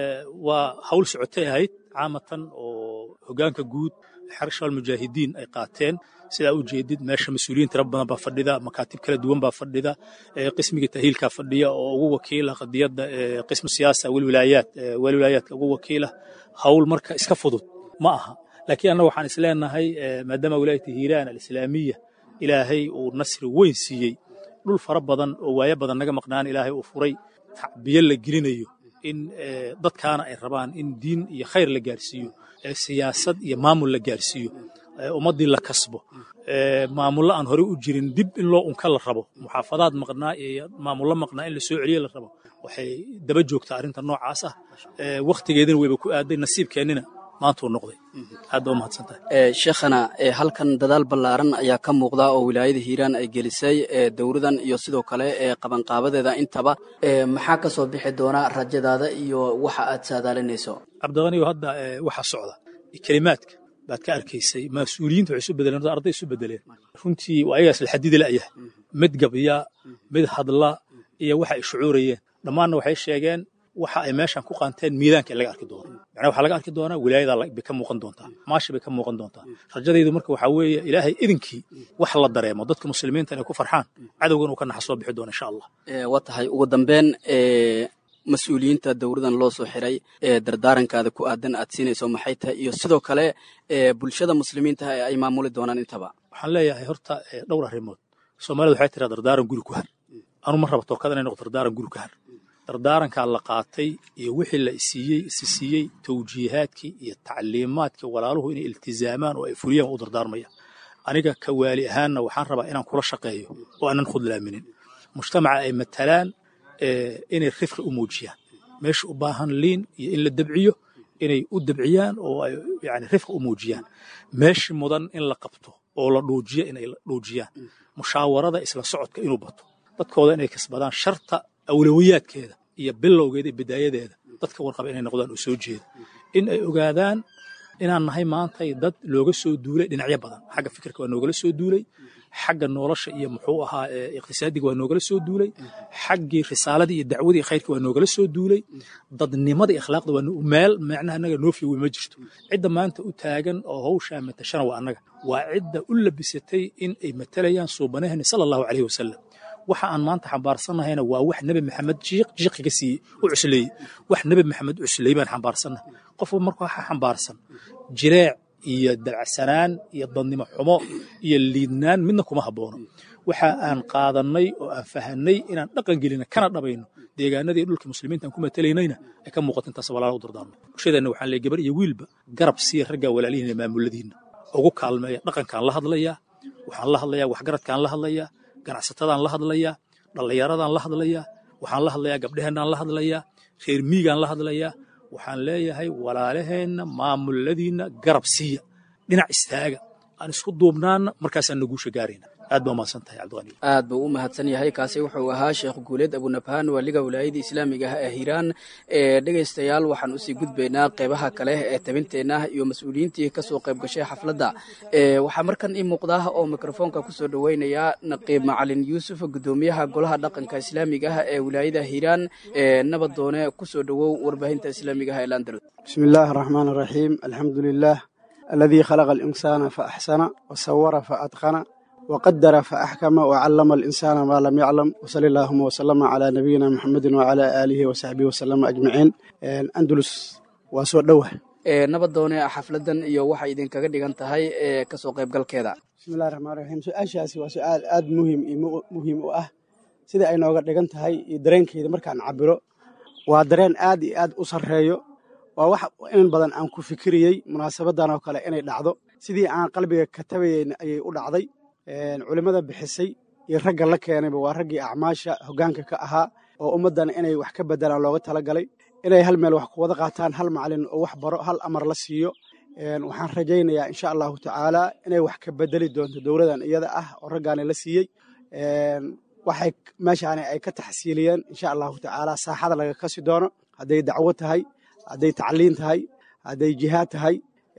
waa hawl socotay ahayd caamatan oo hogaanka guud xarshaal mujaahidiin ay qaateen sidaa u jeedid meesha mas-uuliyiin tira badan baa fadhida makaatib kala duwan baa fadhida qismiga tahiilkaa fadhiya oo ugu wakiila qadiyadda qismu siyaasa welwilaayaat welwilaayaadka ugu wakiila hawl marka iska fudud ma aha laakiin annaga waxaan isleenahay maadaama wilaayata hiiraan alislaamiya ilaahay uu nasri weyn siiyey dhul fara badan oo waayo badan naga maqnaan ilaahay uu furay tacbiyo la gelinayo in dadkaana ay rabaan in diin iyo khayr la gaarsiiyo siyaasad iyo maamul la gaarsiiyo ummaddii la kasbo maamullo aan horey u jirin dib in loo unka la rabo muxaafadaad maqnaa iyo maamullo maqnaa in la soo celiyo la rabo waxay daba joogtaa arrinta noocaas ah wakhtigeedina wayba ku aaday nasiibkeennina maanta uu noqday aad baa u mahadsantahay sheekhana halkan dadaal ballaaran ayaa ka muuqda oo wilaayada hiiraan ay gelisay dowladan iyo sidoo kale qabanqaabadeeda intaba maxaa ka soo bixi doona rajadaada iyo waxa aad saadaalinayso cabdiqaniyo hadda waxaa socda kelimaadka baad ka arkaysay mas-uuliyiinta waxay isu bedeleen arday isu bedeleen runtii waa ayagaas la xadidi la'yahay mid gabya mid hadla iyo waxa ay shucuurayeen dhammaanna waxay sheegeen waxa ay meeshan ku qaanteen miidaanka in laga arki doono macnaha waxaa laga arki doonaa wilaayadaa bay ka muuqan doontaa maashi bay ka muuqan doontaa rajadaydu marka waxaa weeye ilaahay idinkii wax la dareemo dadka muslimiinta inay ku farxaan cadowgan uu ka naxa soo bixi doona insha allah waa tahay ugu dambeyn mas-uuliyiinta dowladan loo soo xiray ee dardaarankaada ku aadan aad siinayso maxay tahay iyo sidoo kale bulshada muslimiinta ee ay maamuli doonaan intaba waxaan leeyahay horta dhowr arrimood soomaalida waxay tiraa dardaaran guri ku har anu ma raba tookada inay noqoto dardaaran guri ku har dardaarankaa la qaatay iyo wixii la siiyey isi siiyey tawjiihaadkii iyo tacliimaadkii walaaluhu inay iltizaamaan oo ay fuliyaan waa u dardaarmaya aniga ka waali ahaanna waxaan rabaa inaan kula shaqeeyo oo aanan khudlaaminin mujtamaca ay matalaan inay rifqi u muujiyaan meesha u baahan liin iyo in la debciyo inay u debciyaan oo ay yani rifqi u muujiyaan meeshii mudan in la qabto oo la dhuujiyo inay dhuujiyaan mushaawarada isla socodka inuu bato dadkooda inay kasbadaan sharta awlawiyaadkeeda iyo bilowgeeda iyo bidaayadeeda dadka warqaba inay noqdaan oo soo jeeda in ay ogaadaan inaan nahay maantay dad looga soo duulay dhinacyo badan xagga fikirka waa noogala soo duulay xagga nolosha iyo muxuu ahaa iqtisaadiga waa noogala soo duulay xaggii risaaladii iyo dacwadii iyo khayrka waa noogala soo duulay dadnimada iyo akhlaaqda waa meel macnaha annaga noo fiiwi ma jirto cidda maanta u taagan oo hawshaa matashana waa annaga waa cidda u labisatay in ay matalayaan suubanahani sala allahu caleyhi wasalam waxa aan maanta xambaarsanahayna waa wax nebi maxamed jiiq jiiqiga siiyey u cusleeyey wax nebi maxamed cusleeyey baan xambaarsannahay qofba marka waxa xambaarsan jireec iyo dabacsanaan iyo dadnimo xumo iyo liidnaan midna kuma habboono waxa aan qaadannay oo aan fahanay inaan dhaqan gelina kana dhabayno deegaanadii dhulka muslimiinta aan ku matalaynayna ay ka muuqato intaas walaala u dardaarno bulshadeenna waxaan leey gabar iyo wiilba garab siiya raggaa walaalihiina maamuladiinna ugu kaalmeeya dhaqankaan la hadlayaa waxaan la hadlayaa waxgaradkaan la hadlayaa ganacsatadaan la hadlayaa dhallinyaradaan la hadlayaa waxaan la hadlayaa gabdheheenaan la hadlayaa reer miigaan la hadlayaa waxaan leeyahay walaalaheenna maamuladiinna garab siiya dhinac istaaga aan isku duubnaana markaasaan naguusha gaarayna aad baa umahadsan tahay cabdiqani aad buu u mahadsan yahay kaasi wuxuu ahaa sheekh guuleed abunabhaan waaliga wilaayada islaamiga ah ee hiiraan ee dhegaystayaal waxaan usii gudbaynaa qeybaha kale ee tabinteenna iyo mas-uuliyiintii kasoo qayb gashay xafladda waxaa markan ii muuqda oo mikrofoonka kusoo dhoweynaya naqiib macalin yuusuf gudoomiyaha golaha dhaqanka islaamiga ah ee wilaayada hiiraan ee nabadoone kusoo dhowow warbaahinta islaamiga ah ee landalod بسم الله الرحمن الرحيم الحمد لله الذي خلق الإنسان فأحسن وصور فأتقن وقدر فأحكم وعلم الإنسان ما لم يعلم وصلى اللهم وسلم على نبينا محمد وعلى آله وصحبه وسلم أجمعين أندلس وسوء دوه nabadoone xafladan iyo waxay idinkaga dhigan tahay ee kasoo qaybgalkeeda بسم الله الرحمن الرحيم سؤاشaasi waa su-aal aad muhiim iyo muhiim u ah sida ay nooga dhigan tahay iyo dareenkeeda markaan cabiro waa dareen aad iyo aad u sarreeyo waa wax in badan aan ku fikiriyey munaasabadan oo kale inay dhacdo sidii aan qalbiga ka tabayeyna ayay u dhacday culimmada bixisay iyo ragga la keenayba waa raggii acmaasha hoggaanka ka ahaa oo ummaddana inay wax ka beddelaan looga talagalay inay hal meel wax ku wada qaataan hal macalin oo wax baro hal amar la siiyo waxaan rajaynayaa insha allahu tacaala inay wax ka bedeli doonto dowladan iyada ah oo raggaani la siiyey waxay meeshaani ay ka taxsiiliyeen insha allahu tacaala saaxada laga kasi doono hadday dacwo tahay hadday tacliin tahay hadday jihaad tahay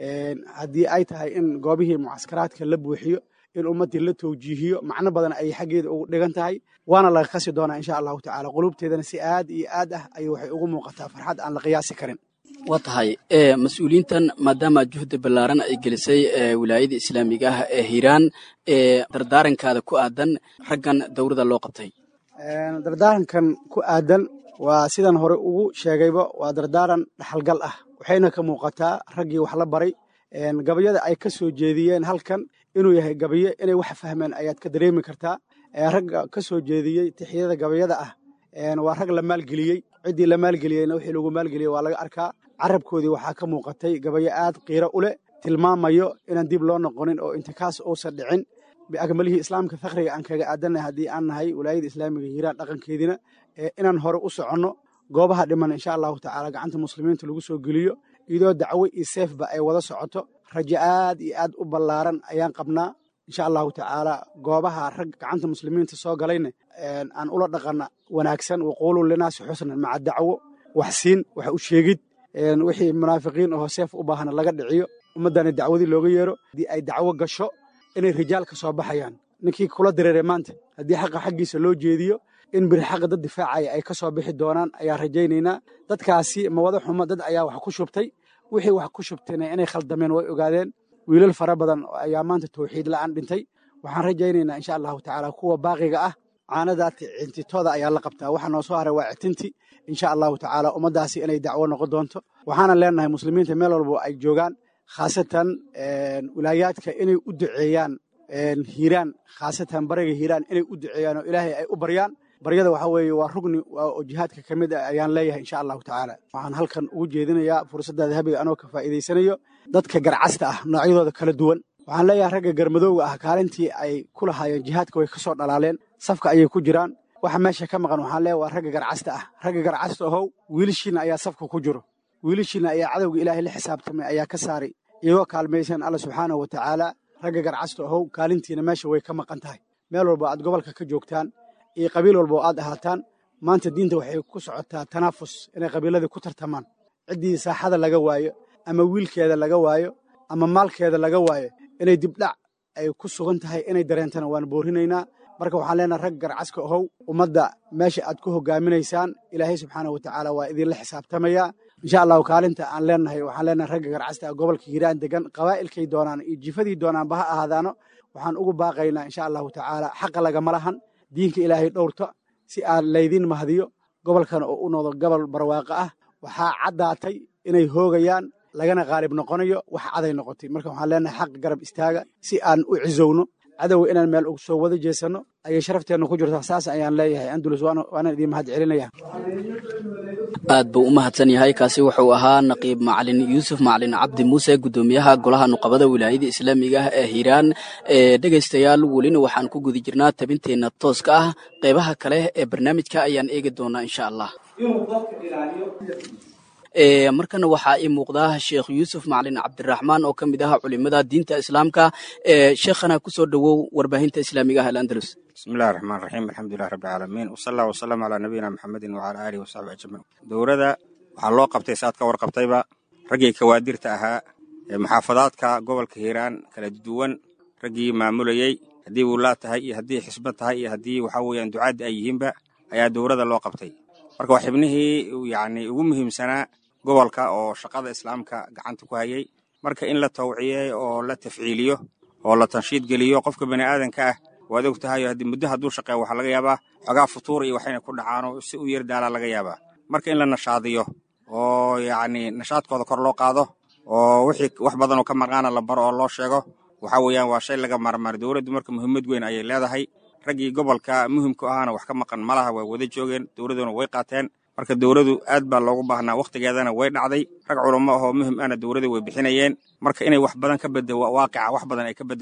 haddii ay tahay in goobihii mucaskaraadka la buuxiyo in ummaddii la towjiihiyo macno badan ay xaggeeda ugu dhigan tahay waana laga kasi doonaa insha allahu tacaala qulubteedana si aad iyo aad ah ayay waxay ugu muuqataa farxad aan la qiyaasi karin waa tahay mas-uuliyiintan maadaama juhdi ballaaran ay gelisay wilaayada islaamiga ah ee hiiraan ee dardaarankaada ku aadan raggan dowrada loo qabtay dardaarankan ku aadan waa sidan hore ugu sheegayba waa dardaaran dhaxalgal ah waxayna ka muuqataa raggii wax la baray gabayada ay ka soo jeediyeen halkan inuu yahay gabaye inay wax fahmeen ayaad ka dareemi kartaa ragga ka soo jeediyey tixyada gabayada ah waa rag la maalgeliyey ciddii la maalgeliyeyna wixii lagu maalgeliyey waa laga arkaa carabkoodii waxaa ka muuqatay gabayo aad qiiro u leh tilmaamayo inaan dib loo noqonin oo intikaas uusan dhicin biakmalihii islaamka fakhriga aan kaga aadannahay haddii aan nahay walaayada islaamiga hiiraan dhaqankeediina inaan hore u soconno goobaha dhiman insha allahu tacaala gacanta muslimiinta lagu soo geliyo iyadoo dacwo iyo seefba ay wada socoto rajo aad iyo aad u ballaaran ayaan qabnaa insha allahu tacaala goobaha rag gacanta muslimiinta soo galayna aan ula dhaqana wanaagsan waquulu linaasi xusnan maca dacwo wax siin wax u sheegid wixii munaafiqiin oo seef u baahna laga dhiciyo ummaddana dacwadii looga yeero haddii ay dacwo gasho inay rijaal ka soo baxayaan ninkii kula direeray maanta haddii xaqa xaggiisa loo jeediyo in biri xaqa dad difaacaya ay ka soo bixi doonaan ayaan rajaynaynaa dadkaasi mawada xumo dad ayaa wax ku shubtay wixii wax ku shubtayna inay khaldameen way ogaadeen wiilal fara badan ayaa maanta tawxiid la'aan dhintay waxaan rajaynaynaa insha allahu tacaala kuwa baaqiga ah caanadaati cintitooda ayaa la qabtaa waxa noo soo haray waa citinti insha allahu tacaala ummaddaasi inay dacwo noqon doonto waxaana leenahay muslimiinta meel walbo ay joogaan khaasatan wilaayaadka inay u duceeyaan hiiraan khaasatan bariga hiiraan inay u duceeyaan oo ilaahay ay u baryaan baryada waxa weeye waa rugni oo jihaadka ka mid ah ayaan leeyahay insha allahu tacaala waxaan halkan ugu jeedinayaa fursadda dahabiga anoo ka faa'iidaysanayo dadka garcasta ah noocyadooda kala duwan waxaan leeyahay ragga garmadowga ah kaalintii ay ku lahaayeen jihaadka way ka soo dhalaaleen safka ayay ku jiraan waxa meesha ka maqan waxaan leeyahay waa ragga garcasta ah ragga garcasta ahow wiilashiina ayaa safka ku jiro wiilashiina ayaa cadowga ilaahay la xisaabtamay ayaa ka saaray iyagoo kaalmaysan alla subxaanahu wa tacaala ragga garcasta ahow kaalintiina meesha way ka maqan tahay meel walbo aad gobolka ka joogtaan iyo qabiil walba oo aad ahaataan maanta diinta waxay ku socotaa tanaafus inay qabiiladii ku tartamaan ciddii saaxada laga waayo ama wiilkeeda laga waayo ama maalkeeda laga waayo inay dibdhac ay ku sugan tahay inay dareentana waan boorinaynaa marka waxaan leenahay rag garcaska ohow ummadda meesha aad ku hogaaminaysaan ilaahay subxaanahu watacaala waa idinla xisaabtamayaa insha allahu kaalinta aan leenahay waxaan leenahay ragga garcasta gobolka hiiraan degan qabaa'ilkay doonaan iyo jifadii doonaanba ha ahaadaano waxaan ugu baaqaynaa insha allahu tacaala xaqa lagama lahan diinka ilaahay dhowrto si aan laydin mahdiyo gobolkan oo u noqdo gobol barwaaqo ah waxaa caddaatay inay hoogayaan lagana qaalib noqonayo wax caday noqotay marka waxaan leenahay xaq garab istaaga si aan u cizowno cadowga inaan meel ugu soo wada jeesanno ayay sharafteenna ku jirtaa saas ayaan leeyahay andulus waanaan idiin mahad celinaya aad buu u mahadsan yahay kaasi wuxuu ahaa naqiib macalin yuusuf macalin cabdi muuse guddoomiyaha golaha nuqabada wilaayada islaamiga ah ee hiiraan ee dhegaystayaal welina waxaan ku guda jirnaa tabinteenna tooska ah qeybaha kale ee barnaamijka ayaan eegi doonaa insha allah markana waxaa ii muuqdaa sheekh yuusuf macalin cabdiraxmaan oo ka mid ah culimada diinta islaamka sheekhana kusoo dhowow warbaahinta islaamiga ah alandalus bismillahi raxmaan raxiim alxamdulilah rabbilcaalamiin wasala wasalaamu calaa nabiyina maxamedin wacala aalihi wasaxbi ajmaciin dowladda waxaa loo qabtay saad ka warqabtayba raggii kawaadirta ahaa ee muxaafadaadka gobolka hiiraan kala duwan raggii maamulayey haddii wulaa tahay iyo haddii xisba tahay iyo haddii waxaa weeyaan ducaaddi ay yihiinba ayaa dowladda loo qabtay marka waa xibnihii yacni ugu muhiimsanaa gobolka oo shaqada islaamka gacanta ku hayay marka in la tawciyey oo la tafciiliyo oo la tanshiid geliyo qofka bani aadanka ah waad og tahay haddii muddo hadduu shaqeeyo waxaa laga yaabaa xogaa futuur iyo waxayna ku dhacaanoo si u yar daalaa laga yaabaa marka in la nashaadiyo oo yacni nashaadkooda kor loo qaado oo wixii wax badan oo ka maqaana la baro oo loo sheego waxa weeyaan waa shay laga maarmaar dowladdu marka muhiimad weyn ayay leedahay raggii gobolka muhimku ahaana wax ka maqan malaha waa wada joogeen dowladduna way qaateen marka dowladdu aad baa loogu baahnaa wakhtigeedana way dhacday rag culamo ahoo muhim ahna dowladda way bixinayeen marka inay wax badan ka beddo waaqica wax badan ay ka beddesho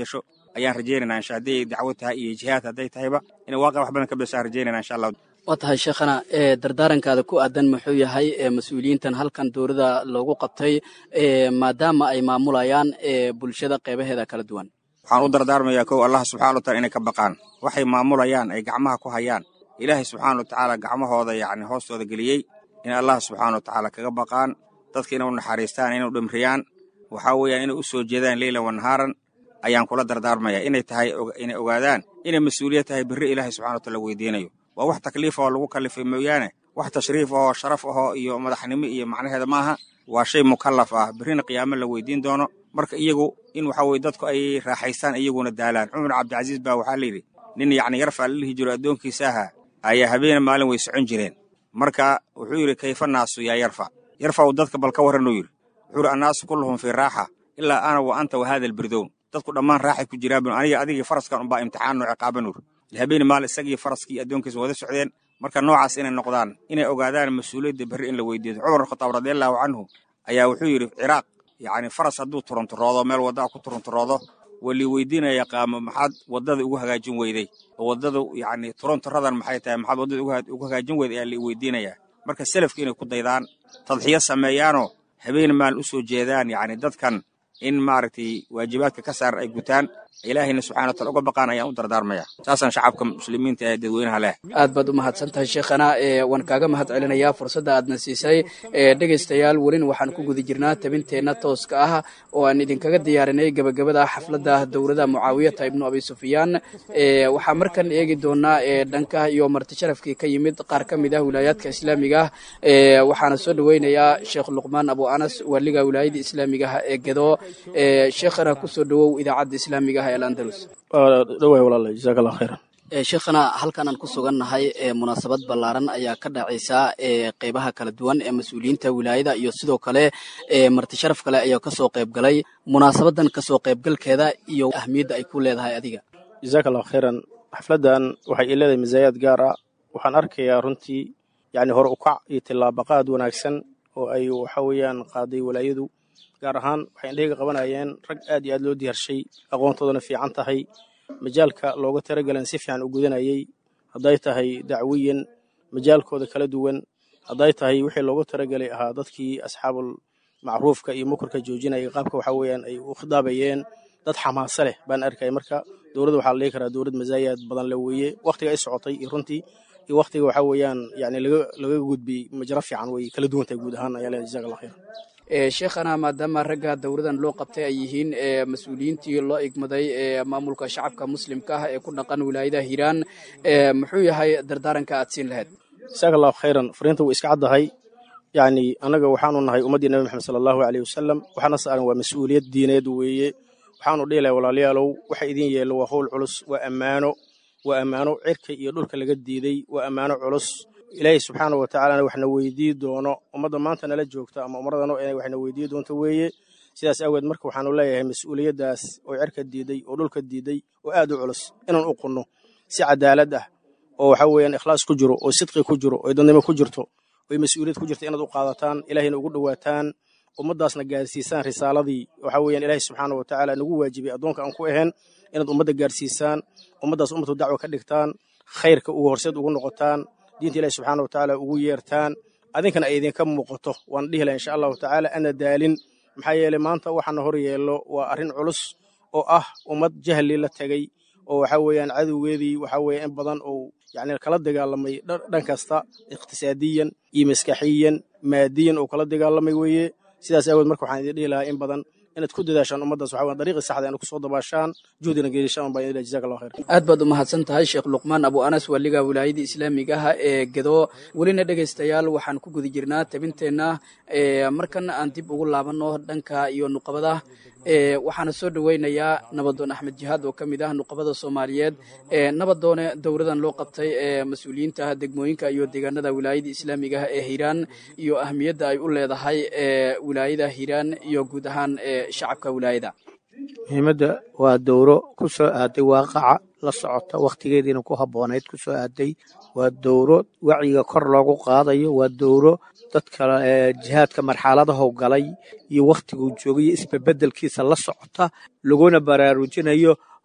ayaan rajaynaynaa insha hadday dacwo tahay iyo jihaad hadday tahayba inay waaqi wax badan ka bedeshaan rajaynayna insha allah waa tahay sheekhana ee dardaarankaada ku aadan muxuu yahay ee mas-uuliyiintan halkan dowladda loogu qabtay ee maadaama ay maamulayaan ee bulshada qeybaheeda kala duwan waxaan u dardaarmayaa kow allah subxana wa taala inay ka baqaan waxay maamulayaan ay gacmaha ku hayaan ilaahay subxaana wa tacaala gacmahooda yacni hoostooda geliyey in allah subxaana wa tacaala kaga baqaan dadka inay u naxariistaan inay u dhimriyaan waxaa weeyaan inay u soo jeedaan leylan wa nahaaran ayaan kula dardaarmayaa inay tahay inay ogaadaan inay mas-uuliyad tahay berri ilaahay subxana wa taala weydiinayo waa wax takliif oo lagu kallifay mooyaane wax tashriif ahoo sharaf ahoo iyo madaxnimo iyo macnaheeda maaha waa shay mukallaf ah berrina qiyaamo la weydiin doono marka iyagu in waxa weye dadku ay raaxaystaan iyaguna daalaan cumar cabdicasiis baa waxaa layidhi nin yacni yarfaa la dhihi jiro addoonkiisa ahaa ayaa habeena maalin way socon jireen marka wuxuu yidhi kayfa naasu yaa yarfa yarfa uu dadka bal ka warranuu yidhi wuxuu yidhi annaasu kulluhum fii raaxa ilaa ana wa anta wa haada albirdown dadku dhammaan raaxay ku jiraan bun aniga adigii faraskan unbaa imtixaanno ciqaaban ur habeeni maalin isagii faraskii addoonkiisa wada socdeen marka noocaas inay noqdaan inay ogaadaan mas-uuliyadda berri in la weydiiyo cumar khataab radiallahu canhu ayaa wuxuu yidhi ciraaq yacni faras hadduu turunturoodo meel waddaa ku turunturoodo waa lii weydiinaya qaamo maxaad waddada ugu hagaajin weyday oo waddadu yacni turunturadan maxay tahay maxaad waddada ugu hagaajin weyday ayaa lii weydiinayaa marka selafka inay ku daydaan tadxiyo sameeyaanoo habeen maalin u soo jeedaan yacni dadkan in maaragtay waajibaadka ka saaran ay gutaan ilaahayna subxana wa taala uga baqaan ayaan u dardaarmaya saasaan shacabka muslimiinta ee dadweynaha leh aad baad u mahadsan tahay sheekhana ee waan kaaga mahad celinayaa fursadda aadna siisay ee dhegaystayaal welina waxaan ku guda jirnaa tabinteenna tooska ah oo aan idinkaga diyaarinay gebagabada xafladda dowladda mucaawiyata ibnu abi sufyaan ee waxaa markan eegi doonaa ee dhanka iyo marti sharafkii ka yimid qaar ka mid ah wilaayaadka islaamiga ah ee waxaana soo dhoweynayaa sheekh luqmaan abu anas waaliga wilaayada islaamiga ah ee gedo ee sheekhana kusoo dhowow idaacadda islaamiga ah ee alandalus dhoway walaala jazaaka allah khayran sheekhana halkan aan ku sugannahay ee munaasabad ballaaran ayaa ka dhacaysa ee qeybaha kala duwan ee mas-uuliyiinta wilaayada iyo sidoo kale ee marti sharaf kale ayaa kasoo qayb galay munaasabadan kasoo qaybgalkeeda iyo ahmiyadda ay ku leedahay adiga jazaaka allah khayran xafladdan waxay ii leedahay masaayaad gaar ah waxaan arkayaa runtii yacni hore ukac iyo tillaabaqaad wanaagsan oo ay waxa weeyaan qaaday walaayadu gaar ahaan waxay indhahayga qabanayeen rag aad iyo aad loo diyaarshay aqoontoodana fiican tahay majaalka looga talagalan si fiican u gudanayay hadday tahay dacwiyan majaalkooda kala duwan hadday tahay wixii loogu talagelay ahaa dadkii asxaabul macruufka iyo mukurka joojinaya qaabka waxa weeyaan ay u khidaabayeen dad xamaase leh baan arkaya marka dowladda waxaa la dhihi karaa dowlad masaayaad badan le weeye wakhtiga ay socotay iyo runtii iyo wakhtiga waxa weeyaan yani laga laga gudbiyey majro fiican way kala duwan tahay guud ahaan ayaa leedahay jazaaka allah khayr sheekhana maadaama ragga dowladan loo qabtay ay yihiin mas-uuliyiintii loo igmaday ee maamulka shacabka muslimka ah ee ku dhaqan wilaayada hiiraan muxuu yahay dardaaranka aad siin lahayd jasaaka allahu khayran fariinta way iska caddahay yacni annaga waxaanu nahay ummaddii nabi maxamed sala allahu aleyh wasalam waxaana saaran waa mas-uuliyad diineed weeye waxaanu dhihi lahay walaalayaalow waxa idin yeelo waa howl culus waa ammaano waa ammaano cirka iyo dhulka laga diiday waa ammaano culus ilaahay subxaana wa tacaalana waxna weydii doono ummadda maanta nala joogta ama ummadano inay waxna weydii doonto weeye sidaas awgeed marka waxaanu leeyahay mas-uuliyaddaas oo cirka diiday oo dhulka diiday oo aad u culus inaan u qunno si cadaalad ah oo waxa weeyaan ikhlaas ku jiro oo sidqi ku jiro oo dadnimo ku jirto oo mas-uuliyad ku jirta inaad u qaadataan ilaahayna ugu dhowaataan ummaddaasna gaarsiisaan risaaladii waxa weeyaan ilaahay subxaana wa tacaala nagu waajibay addoonka aan ku ahayn inaad ummadda gaarsiisaan ummaddaas ummatu dacwa ka dhigtaan khayrka ugu horseed ugu noqotaan diinta ilahi subxaana watacaala ugu yeertaan adinkana ay idinka muuqato waan dhihi laha insha allahu tacaala ana daalin maxaa yeeley maanta waxaana hor yeello waa arrin culus oo ah ummad jahli la tegay oo waxa weeyaan cadowgeedii waxa weeye in badan oo yacni kala dagaalamay dhan kasta iqtisaadiyan iyo maskaxiyan maadiyan oo kala dagaalamay weeye sidaas aawood marka waxaan idin dhihi lahaa in badan inaad ku dadaashaan ummaddaas waxa weyan dariiqii saxda inaad kusoo dabaashaan juhdina geelishaan baan idin leeyahay jazaaka allah khayr aad baad u mahadsan tahay sheekh luqmaan abu anas waaliga wilaayadii islaamiga ah ee gedo welina dhegaystayaal waxaan ku guda jirnaa tabinteenna markana aan dib ugu laabanno dhanka iyo nuqabada waxaana soo dhoweynayaa nabadoon axmed jihaad oo ka mid ah nuqabada soomaaliyeed nabadoone dowladan loo qabtay ee mas-uuliyiinta degmooyinka iyo deegaanada wilaayada islaamiga ah ee hiiraan iyo ahmiyadda ay u leedahay ee wilaayada hiiraan iyo guud ahaan ee shacabka wilaayada muhiimadda waa dowro ku soo aaday waaqaca la socota wakhtigeediina ku habboonayd ku soo aaday waa dowro wacyiga kor loogu qaadayo waa dowro dadka jihaadka marxaladahow galay iyo wakhtiguu joogay iyo isbebeddelkiisa la socota laguna baraarujinayo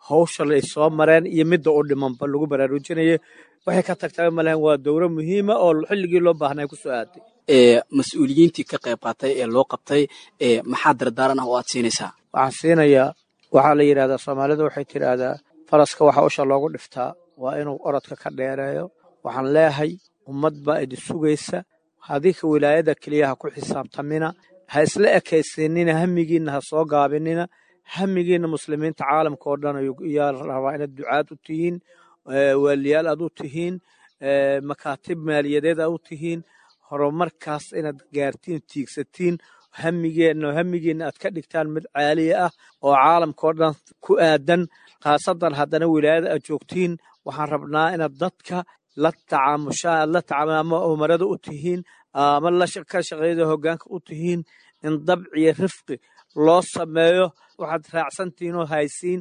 hawsha ay soo mareen iyo midda u dhimanba lagu baraarujinaya waxay ka tagtaba malahan waa dowro muhiima oo xilligii loo baahnay ku soo aaday ee mas-uuliyiintii ka qayb qaatay ee loo qabtay ee maxaa dardaaran ah oo aad siinaysaa waxaan siinayaa waxaa la yidhahdaa soomaalida waxay tidhaahdaa faraska waxa usha loogu dhiftaa waa inuu orodka ka dheereeyo waxaan leeyahay ummad baa idin sugaysa hadika wilaayada keliya ha ku xisaabtamina ha isla ekaysinina hamigiinna ha soo gaabinina hamigiinna muslimiinta caalamka oo dhan yaa rabaa inaad ducaad u tihiin waaliyaal aad u tihiin makaatib maaliyadeed aad u tihiin horumarkaas inaad gaartiin tiigsatiin hamigeenna hamigiinna aad ka dhigtaan mid caaliya ah oo caalamka oo dhan ku aadan khaasadan haddana wilaayada aad joogtiin waxaan rabnaa inaad dadka la tacaamushaan aad la tacaamul ama umarada u tihiin ama la ka shaqeeyada hoggaanka u tihiin in dabciyo rifqi loo sameeyo waxaad raacsantihiin oo haysiin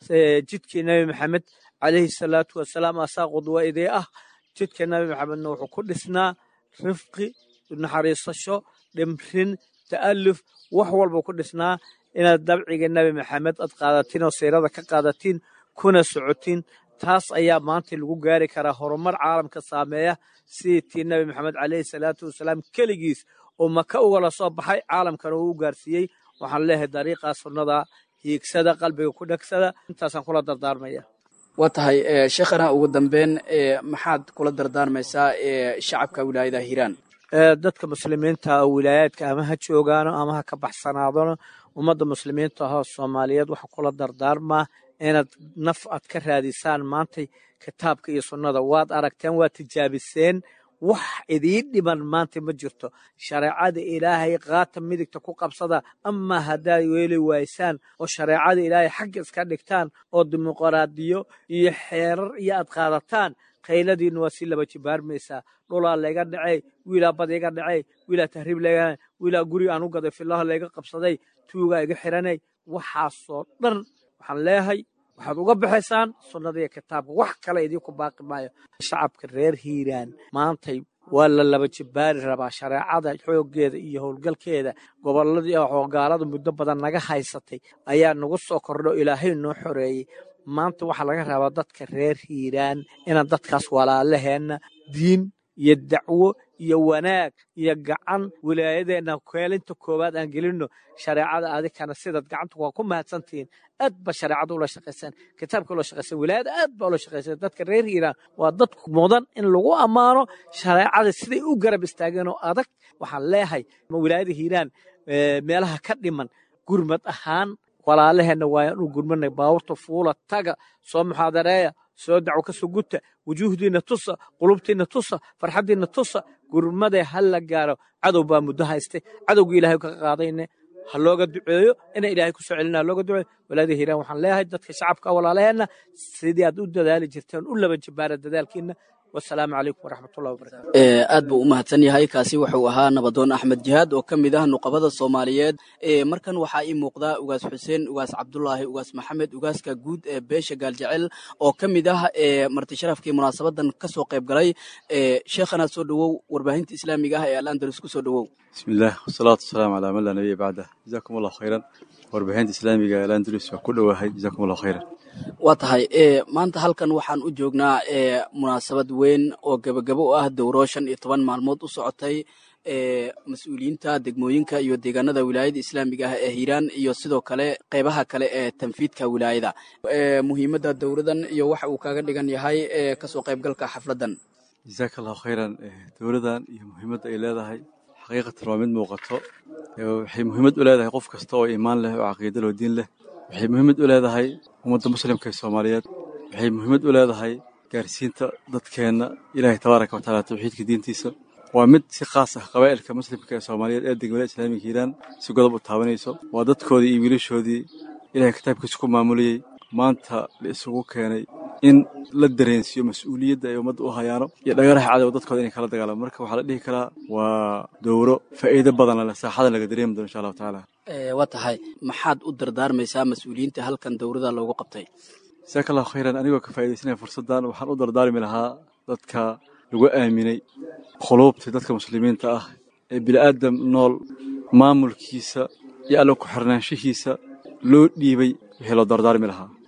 jidkii nebi maxamed calayhi salaatu wasalaam asaa qudwa idee ah jidka nebi maxamedna wuxuu ku dhisnaa rifqi naxariisasho dhimrin ta'aluf wax walba ku dhisnaa inaad dabciga nebi maxamed aad qaadatiin oo siirada ka qaadatiin kuna socotiin taas ayaa maanta lagu gaari karaa horumar caalamka saameeya sidii tii nebi maxamed calayhi salaatu wasalaam keligiis oo maka ugala soo baxay caalamkana uu u gaarsiiyey waxaan leeyahay dariiqaa sunnada hiigsada qalbiga ku dhegsada intaasaan kula dardaarmaya waa tahay sheekhana ugu dambeyn maxaad kula dardaarmaysaa shacabka wilaayada hiiraan dadka muslimiinta oo wilaayaadka ama ha joogaano ama ha ka baxsanaadano ummadda muslimiinta ahoo soomaaliyeed waxaa kula dardaarmaa inaad naf aad ka raadisaan maantay kitaabka iyo sunnada waad aragteen waad tijaabiseen wax idiin dhiman maanta ma jirto shareecada ilaahay qaata midigta ku qabsada amaa haddaad weeli waysaan oo shareecada ilaahay xagga iska dhigtaan oo dimuqraadiyo iyo xeerar iyo aad qaadataan kayladiinna waa si laba jibaarmaysaa dhulaa layga dhacay wiilaa bad iga dhacay wiilaa tahriib layga wiilaa guri aan u gaday fillaha layga qabsaday tuugaa iga xiranay waxaasoo dhan waxaan leeyahay waxaad uga baxaysaan sunnada iyo kitaabka wax kale idinku baaqi maayo shacabka reer hiiraan maantay waa la laba jibaari rabaa shareecada xooggeeda iyo howlgalkeeda gobolladii oo gaalada muddo badan naga haysatay ayaa nagu soo kordho ilaahay noo xoreeyey maanta waxaa laga rabaa dadka reer hiiraan inaan dadkaas walaalaheenna diin iyo dacwo iyo wanaag iyo gacan wilaayadeenna keelinta koowaad aan gelinno shareecada adikana sidaad gacanta waa ku mahadsantihiin aad ba shareecada ula shaqaysaan kitaabka ula shaqaysan wilaayada aad ba ula shaqaysan dadka reer hiiraan waa dad mudan in lagu ammaano shareecada siday u garab istaageen oo adag waxaan leeyahay wilaayada hiiraan meelaha ka dhiman gurmad ahaan walaalaheenna waa inu gurmanay baaburta fuula taga soo muxaadareeya soo dacwo ka soo guta wujuuhdiinna tusa qulubtiinna tusa farxaddiinna tusa gurmadee ha la gaaro cadow baa muddo haystay cadowgii ilahay ka qaadayne ha looga duceeyo ina ilaahay ku soo celina looga duceeyo walaada hiiraan waxaan leeyahay dadka shacabka walaalaheenna sidii aad u dadaali jirteen u laba jibaara dadaalkiinna wasalaamu calaykum waraxmatullahi wabarakatu aad buu u mahadsan yahay kaasi wuxuu ahaa nabadoon axmed jihaad oo ka mid ah nuqabada soomaaliyeed markan waxaa ii muuqdaa ugaas xuseen ugaas cabdulaahi ugaas maxamed ugaaska guud ee beesha gaaljecel oo ka mid ah marti sharafkii munaasabadan ka soo qayb galay sheekhana soo dhowow warbaahinta islaamiga ah ee alandalus ku soo dhowow bismillaah wasalaatu wasalaamu calaa man laa nabiya bacdah jazaakum allahu khayran warbaahinta islaamiga ee alandalus waa ku dhowahay jazaakum allahu khayran waa tahay maanta halkan waxaan u joognaa munaasabad weyn oo gebagabo u ah dowro shan iyo toban maalmood u socotay mas-uuliyiinta degmooyinka iyo deegaanada wilaayada islaamiga ah ee hiiraan iyo sidoo kale qeybaha kale ee tanfiidka wilaayada muhiimadda dowradan iyo waxa uu kaga dhigan yahay kasoo qaybgalka xafladan jazaaka allahu khayran dowladan iyo muhiimadda ay leedahay xaqiiqatan waa mid muuqato waxay muhiimad u leedahay qof kasta oo iimaan leh oo caqiida loo diin leh waxay muhiimad u leedahay ummadda muslimka ee soomaaliyeed waxay muhiimad u leedahay gaarsiinta dadkeenna ilaahay tabaaraka wa tacaala tawxiidka diintiisa waa mid si khaas ah qabaa'ilka muslimka ee soomaaliyeed ee degmada islaamiga hiiraan si godob u taabanayso waa dadkoodii iyo wiilashoodii ilaahay kitaabkiisa ku maamulayey maanta la isugu keenay in la dareensiiyo mas-uuliyadda ay ummadda u hayaano iyo dhagaraha cadow dadkooda inay kala dagaalamo marka waxaa la dhihi karaa waa dowro faa'iido badan leh saaxadan laga dareemi doono insha allahu tacaala waa tahay maxaad u dardaarmaysaa mas-uuliyiinta halkan dowrada loogu qabtay jasaaka allahu khayran anigoo ka faa'iidaysanaya fursaddan waxaan u dardaarmi lahaa dadka lagu aaminay khuluubtii dadka muslimiinta ah ee bini'aadam nool maamulkiisa iyo alla ku xirnaanshihiisa loo dhiibay wixii loo dardaarmi lahaa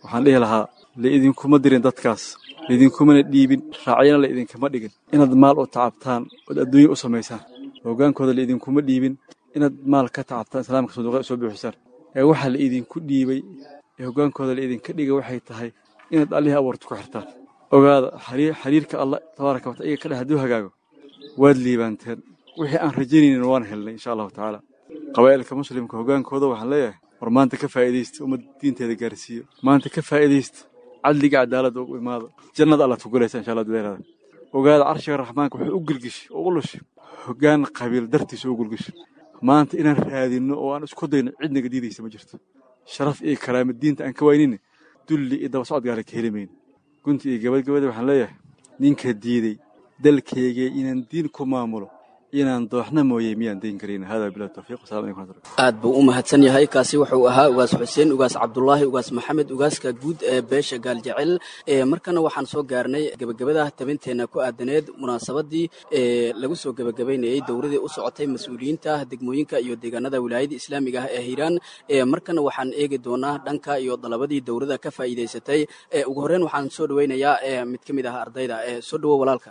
waxaan dhihi lahaa laidinkuma dirin dadkaas laidinkumana dhiibin raacyana la idinkama dhigin inaad maal u tacabtaan ood adduunya u samaysaan hoggaankooda laidinkuma dhiibin inaad maal ka tacabtaan islaamka sanduuqya soo buuxisaan ee waxaa la idinku dhiibay ee hoggaankooda la idinka dhigay waxay tahay inaad allihii abuurta ku xirtaan ogaada xiriirka allah tabaaraka wataala iyaga ka dhex hadduu hagaago waad liibaanteen wixii aan rajaynaynin waan helnay insha allahu tacaala qabaa'ilka muslimka hoggaankooda waxaan leeyahay war maanta ka faa'iidaysta ummad diinteeda gaarsiiyo maanta ka faa'iidaysta cadliga cadaaladda u imaado jannada allaad ku gulaysa insha allah duleeraada ogaada carshiga raxmaanka wuxuu u gilgishay oo u lushay hoggaan qabiil dartiisa u gilgishay maanta inaan raadinno oo aan isku dayno cidnaga diidaysa ma jirto sharaf iyo karaama diinta aan ka waynina dulli iyo daba socod gaala ka heli mayno gunti iyo gabadgabada waxaan leeyahay ninka diiday dalkaygee inaan diin ku maamulo inaan dooxna mooye miyaan dayn karayna hada bilah tawfiiq wasalam alaikum waraxmatullahi aad buu u mahadsan yahay kaasi wuxuu ahaa ugaas xuseen ugaas cabdulaahi ugaas maxamed ugaaska guud ee beesha gaaljecel markana waxaan soo gaarnay gebagabada tabinteenna ku aadaneed munaasabadii ee lagu soo gebagabaynayey dowladii u socotay mas-uuliyiinta degmooyinka iyo deegaanada wilaayada islaamiga ah ee hiiraan markana waxaan eegi doonaa dhanka iyo dalabadii dowladda ka faa'iidaysatay ugu horreyn waxaan soo dhaweynayaa mid ka mid ah ardayda soo dhawo walaalka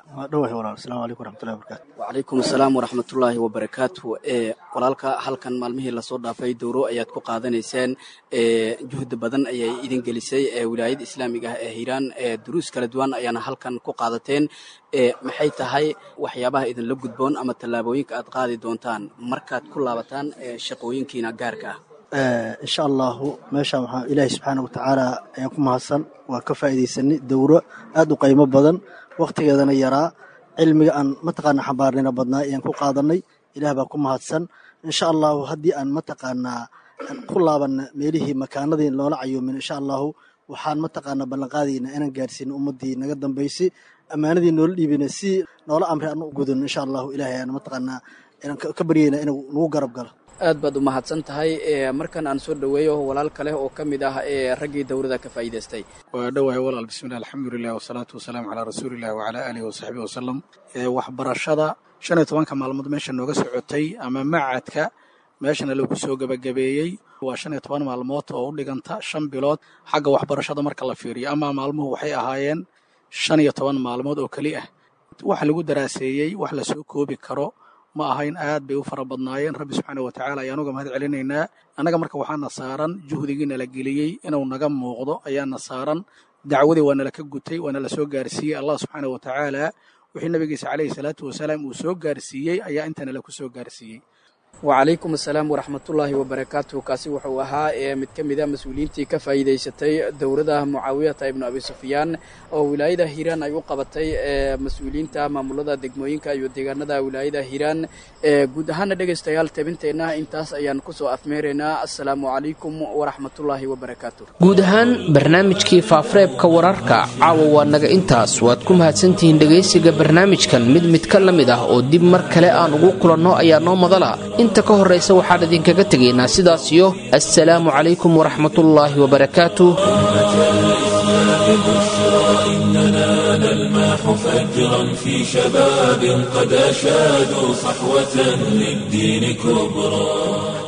wacalaykum asalaam waraxmatullaahi wabarakaatu ee walaalka halkan maalmihii lasoo dhaafay dowro ayaad ku qaadanayseen ee juhdi badan ayay idin gelisay ee wilaayada islaamiga ah ee hiiraan ee duruus kala duwan ayaana halkan ku qaadateen ee maxay tahay waxyaabaha idinla gudboon ama tallaabooyinka aad qaadi doontaan markaad ku laabataan ee shaqooyinkiina gaarka ah insha allahu meeshaan waxaa ilaahay subxaana watacaala ayaan ku mahadsan waa ka faa'iidaysanay dowro aad u qiimo badan wakhtigeedana yaraa cilmiga aan mataqaana xambaarnina badnaa ayaan ku qaadanay ilaah baa ku mahadsan insha allahu haddii aan mataqaanaa ku laabanna meelihii makaanadii loola cayuumin insha allahu waxaan mataqaanaa ballanqaadaynaa inaan gaarsiino ummaddii naga dambaysay ammaanadii noola dhiibina si noola amri aan u gudano insha allahu ilahay aan mataqaanaa inaan ka baryaynaa inuu nagu garab galo aad baad u mahadsan tahay markan aan soo dhoweeyo walaal kale oo ka mid ah ee raggii dowladda ka faa'iidaystay waa dhowahay walaal bismillahi alxamdulilah wasalaatu wasalaamu calaa rasuuliillah wacalaa aalihi wasaxbihi wasalam waxbarashada shan iyo tobanka maalmood meesha nooga socotay ama macadka meeshana lagu soo gebagabeeyey waa shan iyo toban maalmood oo u dhiganta shan bilood xagga waxbarashada marka la fiiriyo ama maalmuhu waxay ahaayeen shan iyo toban maalmood oo keli ah waxa lagu daraaseeyey wax lasoo koobi karo ma ahayn aad bay u fara badnaayeen rabbi subxaana watacaala ayaan uga mahad celinaynaa annaga marka waxaana saaran juhdigiina la geliyey inuu naga muuqdo ayaana saaran dacwadii waa nala ka gutay waa nala soo gaarsiiyey allah subxaana watacaala wixii nabigiisa caleyhi salaatu wasalaam uu soo gaarsiiyey ayaa inta nala ku soo gaarsiiyey wacalaykum asalaam waraxmatullaahi wabarakaatuh kaasi wuxuu ahaa ee mid ka mid a mas-uuliyiintii ka faa'iidaysatay dowladda mucaawiyata ibnu abi sufyaan oo wilaayada hiiraan ay u qabatay ee mas-uuliyiinta maamulada degmooyinka iyo deegaanada wilaayada hiiraan guud ahaana dhegaystayaal tabinteenna intaas ayaan kusoo afmeeraynaa assalaamu calaykum waraxmatullaahi wabarakaatu guud ahaan barnaamijkii faafureebka wararka caawa waa naga intaas waad ku mahadsantihiin dhegaysiga barnaamijkan mid mid ka la mid ah oo dib mar kale aan ugu kulanno ayaa noo madala inta ka horraysa waxaan idinkaga tegaynaa sidaas iyo assalaamu calaykum waraxmatullaahi wabarakaatu إننا نلمح فجرا في شباب قد أشادوا صحوة للدين كبرى